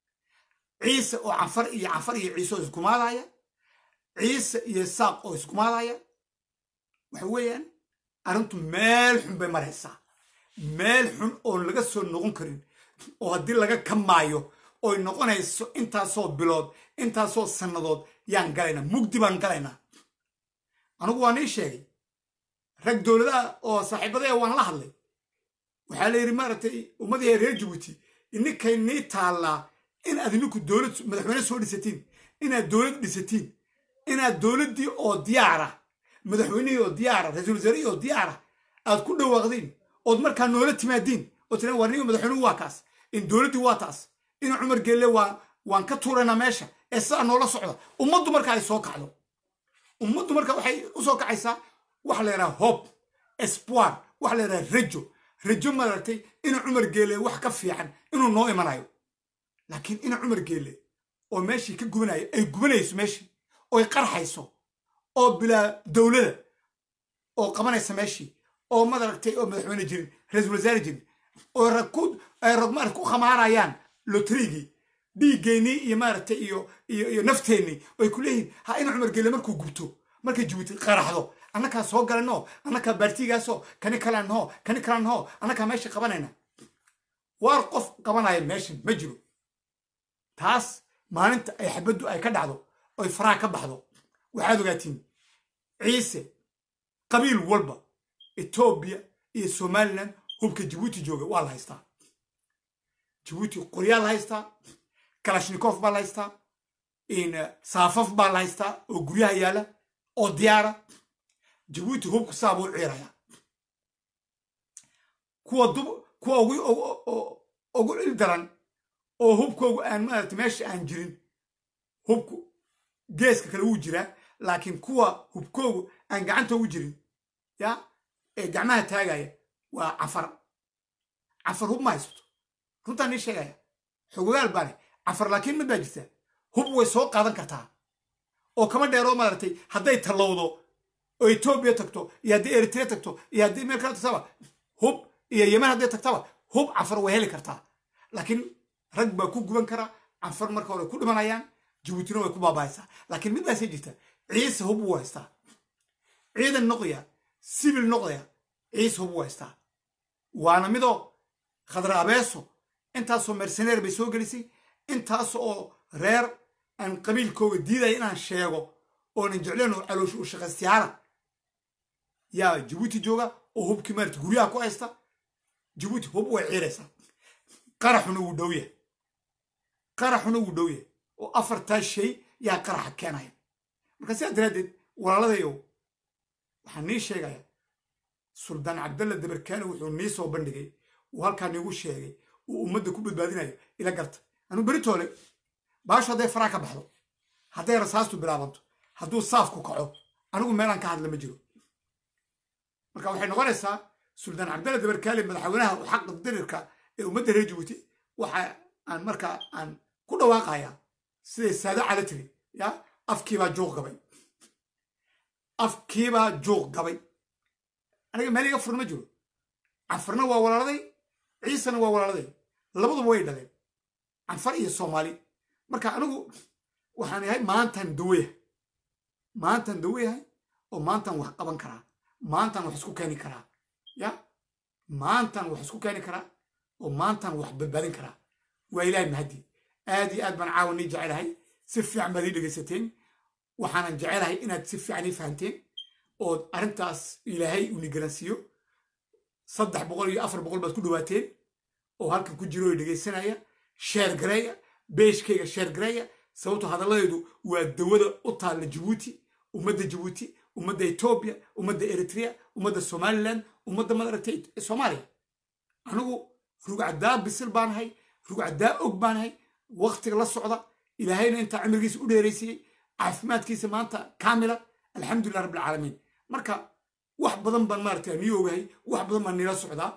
[SPEAKER 2] ciise oo canfar iyo canfar iyo ciise oo isgumaadaya ciise iyo saaq oo isgumaadaya waxa weeyaan arrintu meel xun bay maraysaa meel xun oon laga soo noqon karin oo haddii laga kamaayo oy noqonayso intaasoo bilood intaasoo sannadood yaan galaynaa mugdi baan galaynaa anigu waan ii sheegay rag dowladaha oo saaxiibadaya waan la hadlay waxaa la yidhi maaragtay ummadii reer jabuuti ininkay nii taallaa in aad ininku dowlad madaxweyne soo dhisatiin inaad dowlad dhisatiin inaad dowladdii oo diyaara madaxweynihii oo diyaara ra-iisul wasaarihii oo diyaara aad ku dhawaaqdiin ood markaa noola timaadiin oo tiraan war niga madaxweynuhu waa kaas in dowladdii waa taas in cumar geelle waa waan ka tuuraynaa meesha ee sidaa noola socda ummaddu marka ay soo kacdo ummaddu marka waxay u soo kacaysaa waxa la yidhaha hob espoir waxa la yidhaha rajo rajo maaragtay inuu cumar geelle wax ka fiican inuu noo imanayo laakiin ina cumar geelle oo meeshii ka gubanayo ay gubanayso meeshii oy qarxayso oo bilaa dowlada oo qabanaysa meeshii oo madaragtay oo madaxweyne jirin ra-iisul wasaare jirin oo rag ku ay rag maarata ku khamaarayaan lotrigii dhiiggeenii iyo maaragtay iyo iyo iyo nafteennii oy ku leeyihiin ha ina cumar geelle markuu gubto markay jabuuti qaraxdo annakaa soo galanoo annakaa baartigaasoo kani kalaan hoo kani kalaan hoo annakaa meesha qabanayna waar qof qabanaya meeshan ma jiro taas maalinta ay xabaddu ay ka dhacdo oy faraha ka baxdo waxaad ogaatiin ciise qabiil walba etoobiya iyo somalilan hubka jabuuti jooga waa la haystaa jabuuti qoryaa la haystaa kalashnikov baa la haystaa saafaf baa la haystaa oo guryaha yaala oo diyaara jabuuti hubku saa buu ciiraya kuwa dub kuwa ugu cil daran oo hubkoogu aan maarata meesha aan jirin hubku geeska kale wuu jiraa laakiin kuwa hubkoogu aan gacanta ugu jirin ya ee gacmaha taagaya waa cafar cafar hub ma haysato runtaan nii sheegaya xogogaal baa leh cafar laakiin mid baa jirta hub way soo qaadan kartaa oo kama dheeroo maaragtay hadday tallowdo oo etoobiya tagto iyo haddii eritrea tagto iyo haddii meel kale tagtaba hub iyo yeman hadday tagtaba hub cafar way heli kartaa laakiin rag baa ku guban karaa cafar marka hore ku dhimanayaan jabuutina way ku baabahaysaa laakiin mid baasay jirta ciise hub wuu haystaa ciidan noqdaya sibil noqdaya ciise hub wuu haystaa waana midoo khadra abeeso intaasoo merceneer bay soo gelisay intaas oo reer aan qabiilkooga diidaya inaan sheego oonan jecleen oo caloosha u shaqaystayaala yaa jabuuti jooga oo hubkii maarata guryaha ku haysta jabuuti hub way ciiraysaa qaraxuna wuu dhow yahay qaraxuna wuu dhow yahay oo afartaa shay yaa qaraxa keenaya marka sidaa daraaddeed walaaladayow waxaan nii sheegayaa suldaan cabdalla dabarkaale wuxuu nii soo bandhigay uu halkaa niigu sheegay uu ummadda ku badbaadinayo ila garta anuu beritoole baashu hadday faraa ka baxdo hadday rasaastu bilaabanto hadduu saafku kaco anigu meelaan ka hadla ma jiro marka waxay noqonaysaa suldaan cabdalla dabarkaale madaxweynaha u xaqa dirirka ee ummadda reer jabuuti waxa aan markaa aan ku dhawaaqayaa siday saado cala tiri ya afkiibaa juuq gabay afkiibaa juuq gabay aniga meel iga furan ma jiro canfarna waa walaaladay ciisena waa walaaladay labaduba way dhaleen canfar iyo soomaali marka anigu waxaan yahay maantaan daweyahay maantaan daweyahay oo maantaan wax qaban karaa maantaan wax isku keeni karaa ya maantaan wax isku keeni karaa oo maantaan wax badbaadin karaa waa ilaahay mahadii aad iyo aad baan caawa nii jecelahay si fiican baad ii dhegaysateen waxaanan jecelahay inaad si fiican ii fahanteen ood arrintaas ilaahay uni garansiiyo saddex boqol iyo afar boqol baad ku dhawaateen oo halkan ku jiro oo dhegaysanaya sheer gareeya beeshkayga sheer gareeya sababtoo hadalladeedu waa dawada u taalla jabuuti ummadda jabuuti ummadda etoobiya ummadda eritrea ummadda somaliland ummadda madaragtay soomaaliya anigu rugcaddaa bisil baanahay rugcaddaa og baanahay waktiga la socda ilaahayna intaa cimrigiisa u dheeraysiiyey caafimaadkiisa maanta kaamila alxamdulilah rabbilcaalamiin marka wax badan baan maaragtay nii ogahay wax badan baan nila socdaa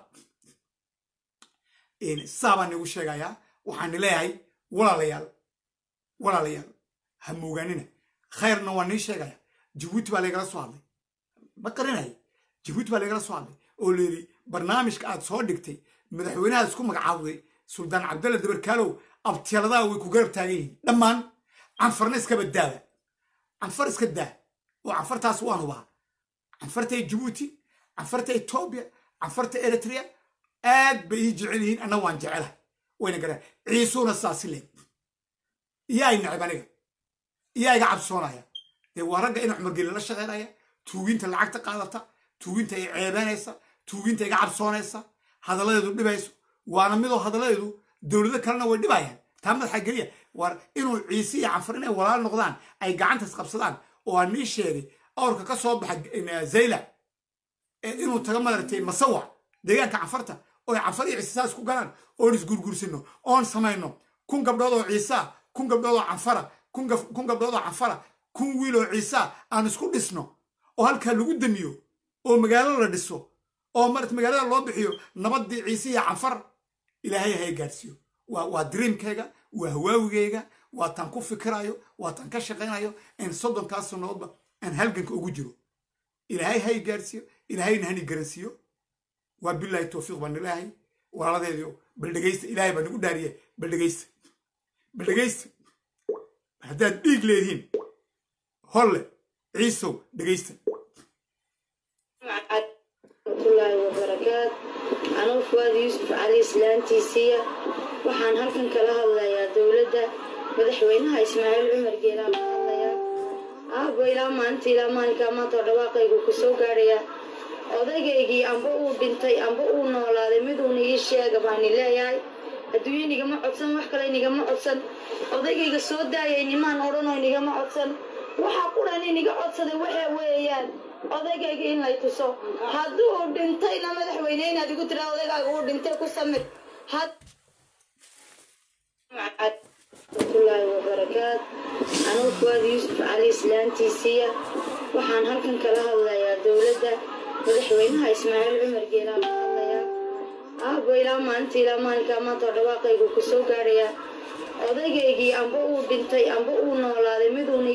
[SPEAKER 2] saa baan nigu sheegayaa waxaan nileeyahay walaalayaal walaalayaal ha moogaanina khayrna waa nii sheegaya jabuuti baa laygala soo hadlay ma qarinaya jabuuti baa laygala soo hadlay oo layidhi barnaamijka aad soo dhigtay madaxweynaha isku magacaawday suldaan cabdalla dabarkaalow abtiyaladaa way ku garab taagan yihiin dhammaan canfarna iska baddaada canfar iska daa oo canfartaas waan hubaa canfarta jabuuti canfarta etoobiya canfarta eritrea aad bay ii jecel yihiin anna waan jecelahay wayna garaa ciisuuna saasi leeg iyaa i nacib aniga iyaa iga cabsoonaya dee waa ragga ina cumargeli la shaqaynaya tuuginta lacagta qaadata tuuginta ay ceebeynaysa tuuginta iga cabsoonaysa hadalladeedu dhibayso waana midoo hadalladeedu dowlado kalena way dhibayaan taa madaxa geliya war inuu ciise iyo canfar inay walaal noqdaan ay gacantas qabsadaan oo aan nii sheegay awrka ka soo baxa zayla inuu taga madaragtay masawac deegaanka canfarta oo ay canfar iyo ciise saas ku galaan oon isgurgursino oon samayno kun gabdhood oo ciisaa kun gabdhood oo canfara kun gabdhood oo canfara kun wiil oo ciisaa aan isku dhisno oo halkaa lagu damiyo oo magaalo la dhiso oo marat magaalada loo bixiyo nabaddii ciise iyo canfar ilaahay hay gaadhsiiyo waa dreamkayga waa hawaawigayga waa taan ku fikirayo waa taan ka shaqaynayo in soddonkaas sannadoodba aan halganka ugu jiro ilaahay hay gaadhsiiyo ilaahayna hani garansiiyo waa bilaahi towfiiq baan ilaahay walaaladeedio bal dhegaysta ilaahay baa nagu dhaariye bal dhegaysta bal dhegaysta haddaad dhiig leedihiin holle ciisow dhegaysta
[SPEAKER 1] waraxmatullaahi wabarakaat anugu fuwaad yuusuf cali islaantiisiiya waxaan halkan kala hadlayaa dowladda madaxweynaha ismaaciil cumar geelaan ka hadlayaa aabbo ilaa maalinta ilaa maalinkaa maantao dhawaaqaygu ku soo gaadhayaa odaygaygii amba uu dhintay amba uu noolaaday miduuna ii sheega baani leeyahay adduunye nigama codsan wax kale nigama codsan odaygayga soo daayay nimaan odhanoo nigama codsan waxaa qudhan iniga codsaday waxaa weeyaan odaygayga in lay tuso hadduu dhintayna madaxweyne inaad igu tiraa odaygaaga uu dhintay ku samir waraxmatullaahi wabarakaat anugu fuwaad yuusuf cali islaantiisiiya waxaan halkan kala hadlayaa dowladda madaxweynaha ismaaciil cumar geelaan ka hadlayaa aabbo ilaa maalinta ilaa maalinkaa maantao dhawaaqaygu ku soo gaadhayaa odaygaygii amba uu dhintay amba uu noolaaday miduuna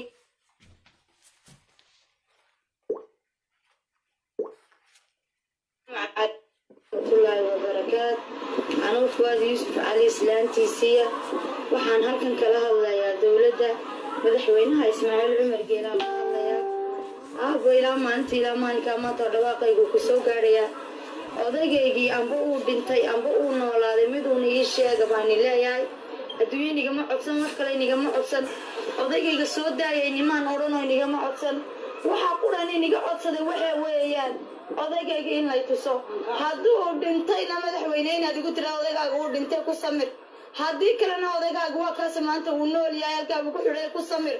[SPEAKER 1] waraxmatullaahi wabarakaat anugu fuwaad yuusuf cali islaantiisiiya waxaan halkan kala hadlayaa dowladda madaxweynaha ismaaciil cumar geelaan ka hadlayaa aabbo ilaa maalinta ilaa maalinkaa maantao dhawaaqaygu ku soo gaadhayaa odaygaygii amba uu dhintay amba uu noolaaday miduuna ii sheega baani leeyahay adduunye nigama codsan wax kale nigama codsan odaygayga soo daayay nimaan odhanoo nigama codsan waxaa qudhan iniga codsaday waxaa weeyaan odaygayga in lay tuso hadduu dhintayna madaxweyne inaad igu tiraa odaygaaga uu dhintay ku samir haddii kalena odaygaaga waa kaase maanta uu nool yahay halkaabu ku xidhay ku samir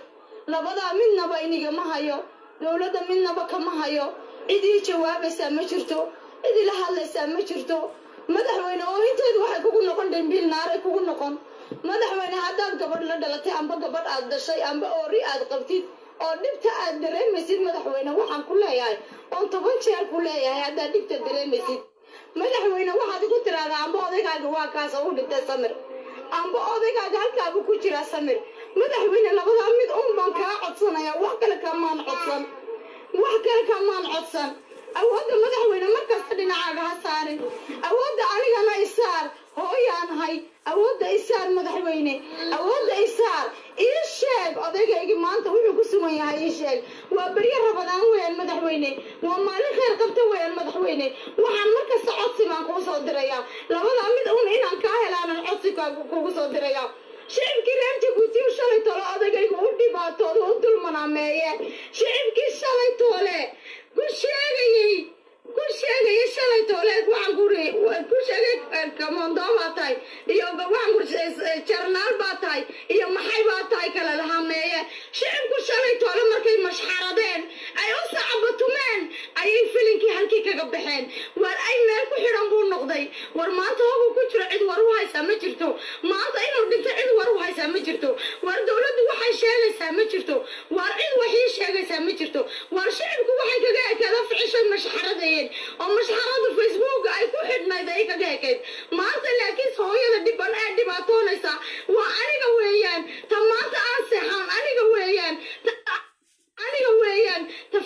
[SPEAKER 1] labadaa midnaba inigama hayo dowladda midnaba kama hayo cid ii jawaabaysaa ma jirto cid ila hadlaysaa ma jirto madaxweyne oo inteedu waxay kugu noqon dhimbiil naaray kugu noqon madaxweyne haddaad gabadh la dhalatay amba gabadh aad dhashay amba oori aad qabtid oo dhibta aad dareemaysid madaxweyne waxaan ku leeyahay oon toban jeer ku leeyahay haddaad dhibta dareemaysid madaxweyne waxaad igu tiraahdaa amba odaygaaga waa kaas oo u dhintay samir amba odaygaaga halkaabu ku jiraa samir madaxweyne labadaa mid un baan kaa codsanayaa wax kale kamaan codsan wax kale kamaan codsan awoodda madaxweyne markasta dhinacaaga ha saarin awoodda anigana isaar hooyaanahay awoodda isaar madaxweyne awoodda isaar ii sheeg odaygaygii maanta wuxuu ku sugan yahay ii sheeg waa beryo rabadaan weeyaan madaxweyne waa maalin khayr qabta weeyaan madaxweyne waxaan markasta codsi baan kuu soo dirayaa labadaa mid un inaan kaa helaanan codsi kugu soo dirayaa shicibkii reer jabuuti u shalay toole odaygaygu u dhibaatooda u dulmanaameeye shicibkii shalay toole ku sheegayey ku sheegayay shalay tooleed waxaan kuri ku sheegay kamondo baa tahay iyo waxaan kuri jarnaal baa tahay iyo maxay baa tahay kala lahameeye shicibku shalay toole markay mashxaradeen ay u sacabatumeen ayay filinkii halkii kaga baxeen war ay meel ku xidhan buu noqday war maanta hoguu ku jiro cid war u haysaa ma jirto maanta inuu dhinto cid war u haysaa ma jirto war dowladdu waxay sheegaysaa ma jirto war cid waxii sheegaysaa ma jirto war shicibku waxay kaga ekeeda ficishay mashxaradayeen oo mashxarada facebook ay ku xidhnayd ay kaga ekayd maanta laakiin hooyada dhiban ee dhibaatoonaysa waa aniga weeyaan ta maanta aan seexan aniga weeyaan aniga weeyaan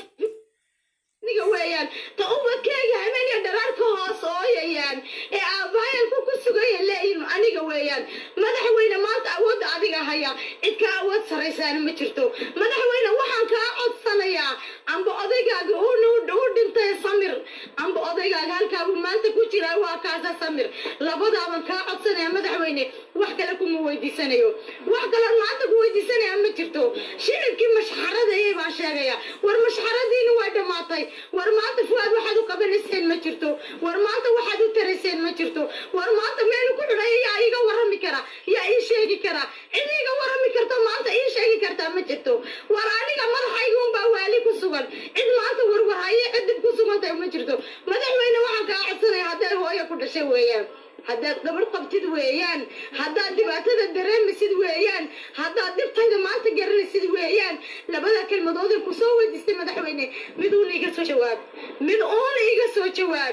[SPEAKER 1] aniga weeyaan ta ubadkeega habeenka dharaarka hoos ooyayaan ee aabbahayanku ku sugaya leeyihin aniga weeyaan madaxweyne maanta awoodda adiga haya cid ka awood saraysaana ma jirto madaxweyne waxaan kaa codsanayaa amba odaygaaga u dhintay samir amba odaygaaga halkaabu maanta ku jiraa waa kaasa samir labadaaban kaa codsanaya madaxweyne wax kale kuma weydiisanayo wax kale maanta ku weydiisanaya ma jirto shicibkii mashxaradayay baan sheegaya war mashxaradiina waa dhammaatay war maanta fuaad waxaad u qabanayseen ma jirto war maanta waxaad u tarayseen ma jirto war maanta meel ku xidhay yaa iiga warrami kara yaa ii sheegi kara cid iiga warrami karta maanta ii sheegi kartaa ma jirto war aniga madaxayga unbaa waali ku sugan cid maanta warwarhaye cidib ku sugantahay ma jirto madaxweyne waxaan kaa codsanaya hadday hooyo ku dhashay weeyaan haddaad gabadh qabtid weeyaan haddaad dhibaatada dareemaysid weeyaan haddaad dhibtayda maanta garanaysid weeyaan labada kelmadooday ku soo weydiistay madaxweyne mid uuna iga soo jawaab mid uuna iga soo jawaab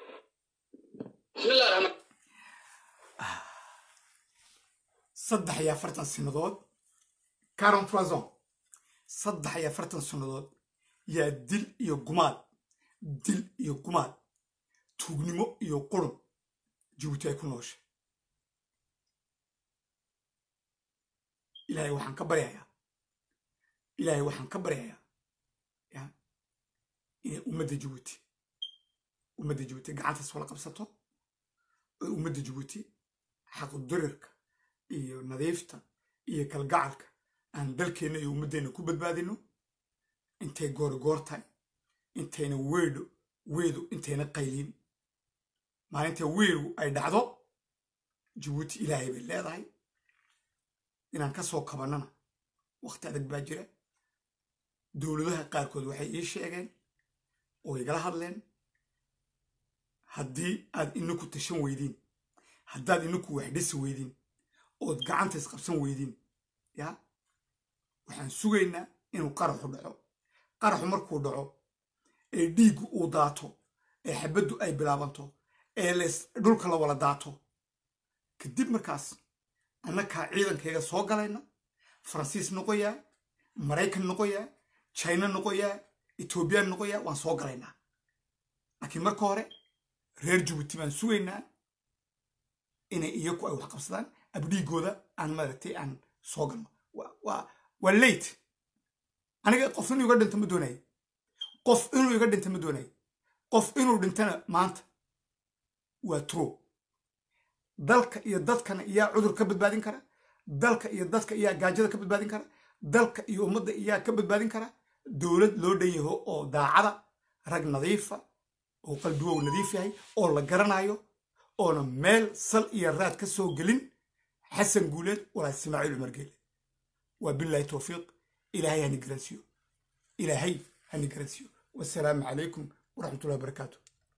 [SPEAKER 3] bismillahi raxmaan
[SPEAKER 2] saddex iyo afartan sannadood caron troison saddex iyo afartan sannadood yaa dil iyo gumaad dil iyo gumaad tuugnimo iyo qurun jabuuti ay ku nooshay ilaahay waxaan ka baryayaa ilaahay waxaan ka baryayaa ya inay ummadda jabuuti ummadda jabuuti gacantaas wala qabsato oo ummadda jabuuti xaqudirirka iyo nadiifta iyo kalgacalka aan dalkeenna iyo ummaddeenna ku badbaadino intay goorigoor tahay intayna weedho weedu intayna qayliin maalinta weeru ay dhacdo jabuuti ilaahay bay leedahay inaan ka soo kabannana wakhti adag baa jira dowladaha qaarkood waxay ii sheegeen oo igala hadleen haddii aad inaku tashan weydiin haddaad inaku wax dhisi weydiin ood gacanta isqabsan weydiin ya waxaan sugaynaa inuu qaraxu dhaco qaraxu markuu dhaco ee dhiiggu uu daato ee xabaddu ay bilaabanto ee lees dhulka la wala daato kadib markaas annakaa ciidankayga soo galayna faransiis noqoyaa maraykan noqoyaa china noqoyaa etoobiyaan noqoyaa waan soo galaynaa laakiin marka hore reer jabuuti baan sugaynaa inay iyaku ay wax qabsadaan abdhiigooda aan maaragtay aan soo galno waa late aniga qof inuu iga dhinto ma doonayo qof inuu iga dhinto ma doonayo qof inuu dhintana maanta waa true dalka iyo dadkana iyaa cudur ka badbaadin kara dalka iyo dadka iyaa gaajada ka badbaadin kara dalka iyo ummadda iyaa ka badbaadin kara dowlad loo dhan yaho oo daacada rag nadiifa oo qalbigow nadiif yahay oo la garanayo oona meel sal iyo raad ka soo gelin xasan guuleed walaa ismaaciil cumar geele waa bilaahi towfiiq ilaahay hani garansiiyo ilaahay hani garansiiyo wasalaamu calaykum waraxmatullahi wabarakaatu